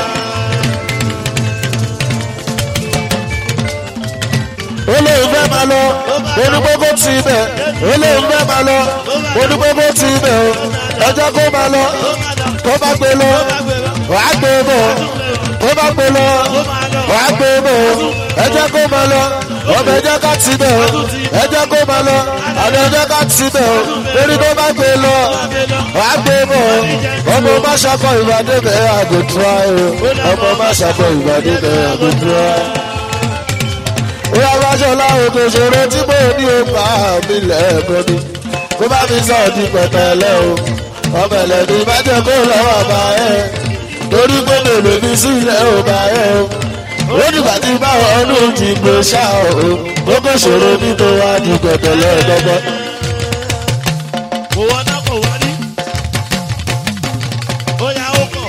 olóhùn fẹ́ máa lọ onígbógbó ti bẹ̀ olóhùn fẹ́ máa lọ onígbógbó ti bẹ̀ o ọjọ́ kó máa lọ kó bá gbé lọ wàá gbé bọ̀ kó bá gbé lọ wàá gbé bọ̀ ẹjẹ́ kó máa lọ ọmọ ẹjẹ́ ká ti bẹ̀ o ẹjẹ́ kó máa lọ àná ẹjẹ́ ká ti bẹ̀ o lórí kó bá gbé lọ wàá gbé bọ̀ ọmọ má ṣakọ ìbàdí bẹ̀ àgùntàn o ọmọ má ṣakọ ìbàdí bẹ̀ àgùntàn ìyá fáṣọlá òkè ṣòro tí mo ní o bá mi lẹ́ẹ̀kan ni kó bá mi sọ ọdún pẹ̀tẹ́lẹ́ o ọmọ ẹlẹ́ni bá jẹ́ kó lọ́wọ́ bá ẹ torí pé mèlè mi sílẹ̀ ò bá ẹ o ó dìgbà tí báwọn ọdún ti gbé ṣá o ó kò ṣòro nítorí wá di pẹ̀tẹ́lẹ́ gbọ́gbọ́. kò wọ́n náà kò wọ́n ní. Ó yá ó kọ̀.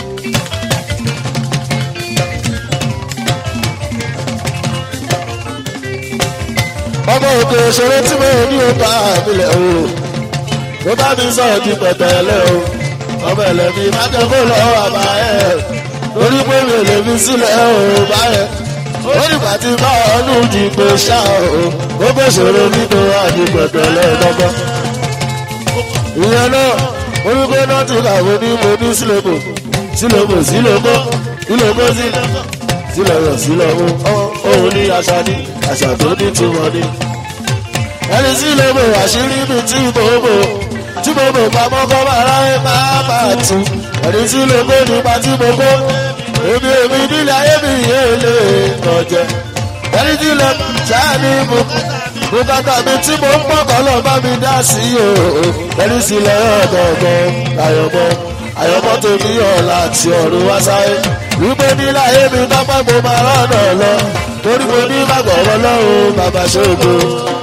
ọmọ òkè ṣòro tí mo ní o bá mi lẹ̀ o kó bá mi sọ ọdún pẹ̀tẹ́lẹ́ o ọmọ ẹlẹ́ni bá jẹ́ kó lọ́wọ́ bá ẹ torí pé mèlè mi sílẹ̀ ò bá ẹ ó dìgbà tí báwọn ọdún ti gbé ṣá o ó kò ṣòro nítorí wá di pẹ̀tẹ́lẹ́ gbọ́gbọ́. ìyẹn náà orúkọ náà ti kàwé ní mo ní sílẹ̀kù sílẹ̀kù sílẹ̀kù sílẹ̀kù sílẹ̀kù sílẹ̀kù òun ní àṣà ní àṣà tó ní tiwọn ní. ẹni sílẹ̀kù àṣírí mi tí mo bò tí mo bò pamọ́ kọ́ máa ráyè máa máa tù ẹni sílẹ̀kù nípa tí mo kó èmi èmi nílẹ̀ ayé mi yé lè kọjẹ ẹni sílẹ̀kù ṣáà ní ibùkún bùkátà mi tí mo ń pọ̀ kọ́ lọ bá mi dá sí o ẹni sílẹ̀ ọ̀gọ̀ọ̀gọ̀ àyọ̀bọ̀ àyọ̀bọ̀ tó ní ọ̀la àti ọ̀run wá sáyé wípé nílẹ̀ ayé mi pápá mo máa rọ̀nà lọ torí mo ní bàbá ọ̀rọ̀ lọ́rùn bàbá ṣògo.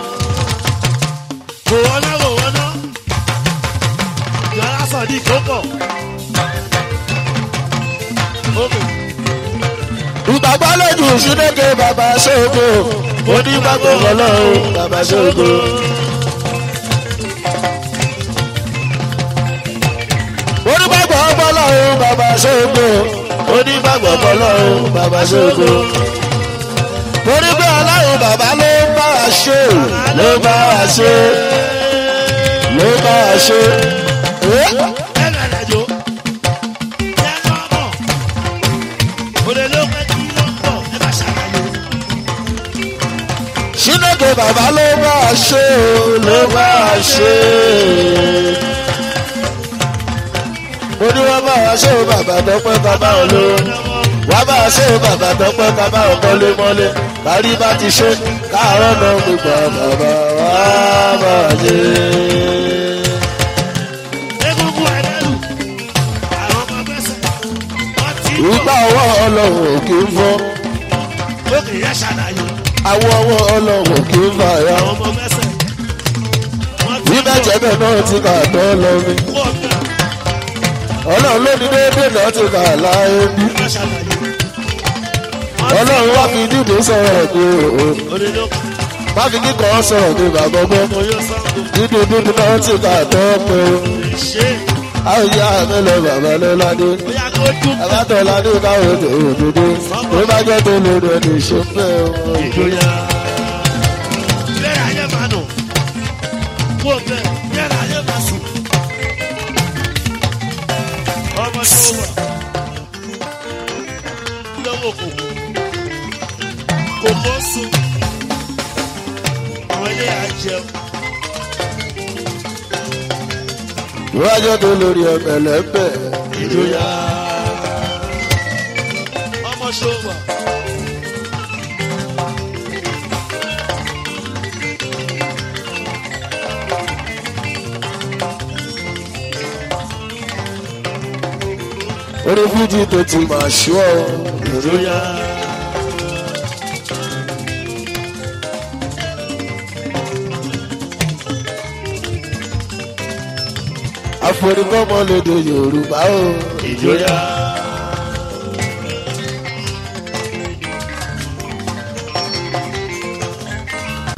Kò wọ́n náà kò wọ́n náà. Yàrá sọ̀dí kò pọ̀. Ókè. ìgbàgbọ́ lójú ìṣúnéke bàbá ṣògo mo ní bàbá ọ̀rọ̀ lọ́rùn bàbá ṣògo. onígbàgbọ́ ọpọlọ́run bàbá ṣògo onígbàgbọ́ ọpọlọ́run bàbá ṣògo. torí pé ọlọ́run bàbá ló ń bá a ṣe ló ń bá a ṣe ló ń bá a ṣe. Eh? Ẹ bẹ̀rẹ̀ jò. Yẹ kọ́ mọ̀. Òde ló pẹ́ kí ló ń bọ̀. Ẹ bá ṣàlàyé. ṣínàkè bàbá ló ń bá a ṣe ló ń bá a ṣe. mo ní wọ́n bá a ṣe bàbá tọpẹ́ bàbá olówó wá bá a ṣe bàbá tọpẹ́ bàbá ọkọlé mọ́lé kárí bá ti ṣe káàárọ̀ náà gbogbo bàbá wá bá a ṣe. Egungun ẹlẹ́rù. Àwọn ọmọ gbẹ́sẹ̀. Wọ́n ti ń bọ̀. ìgbà ọwọ́ ọlọ́run ò kì í fọ́ Ókè yẹ ṣàlàyé. àwọ̀ ọwọ́ ọlọ́run ò kì í fà yá. Àwọn ọmọ gbẹ́sẹ̀. Wọ́n ti bí ń bọ̀. mẹ́jẹ̀bẹ̀ náà ti kà tọ́ lọ mi Kó ọ̀gá. ọlọ́run ló ní déédéé náà ti kà láyé bí. Ẹ bá ṣàlàyé. ọlọ́run wá fi dídò sọ̀rọ̀ ní o Òde ló pẹ́. má fi kíkọ́ sọ̀rọ̀ ní bàbá ọgbọ́n Mo yóò sọ́kò. dídò dídò náà ti kà tọ́ pé o Ṣé àyà mi lọ bàbá lọ́ládé bóyá kó dùn kọ́? abátọ̀ládé káwọn ètò òdodo tó bá jẹ́ tó lórí ẹni ìṣẹ́fẹ́ o. ìjòyà. Ìlera ayé máa nù. Kó bẹ́ẹ̀, ìlera ayé máa sùn. Ọmọ tó wà. Lọ́wọ́ kòkó. Kòkó sùn. Àwọn ilé àjẹun. tó bá jẹ́ tó lórí ẹ̀mẹ̀lẹ́bẹ̀ Ìjòyà. ṣòwò. orí fújì tó ti máa ṣú ọ Ìjọyà. àforífọ́mọ lédè yorùbá o Ìjọyà.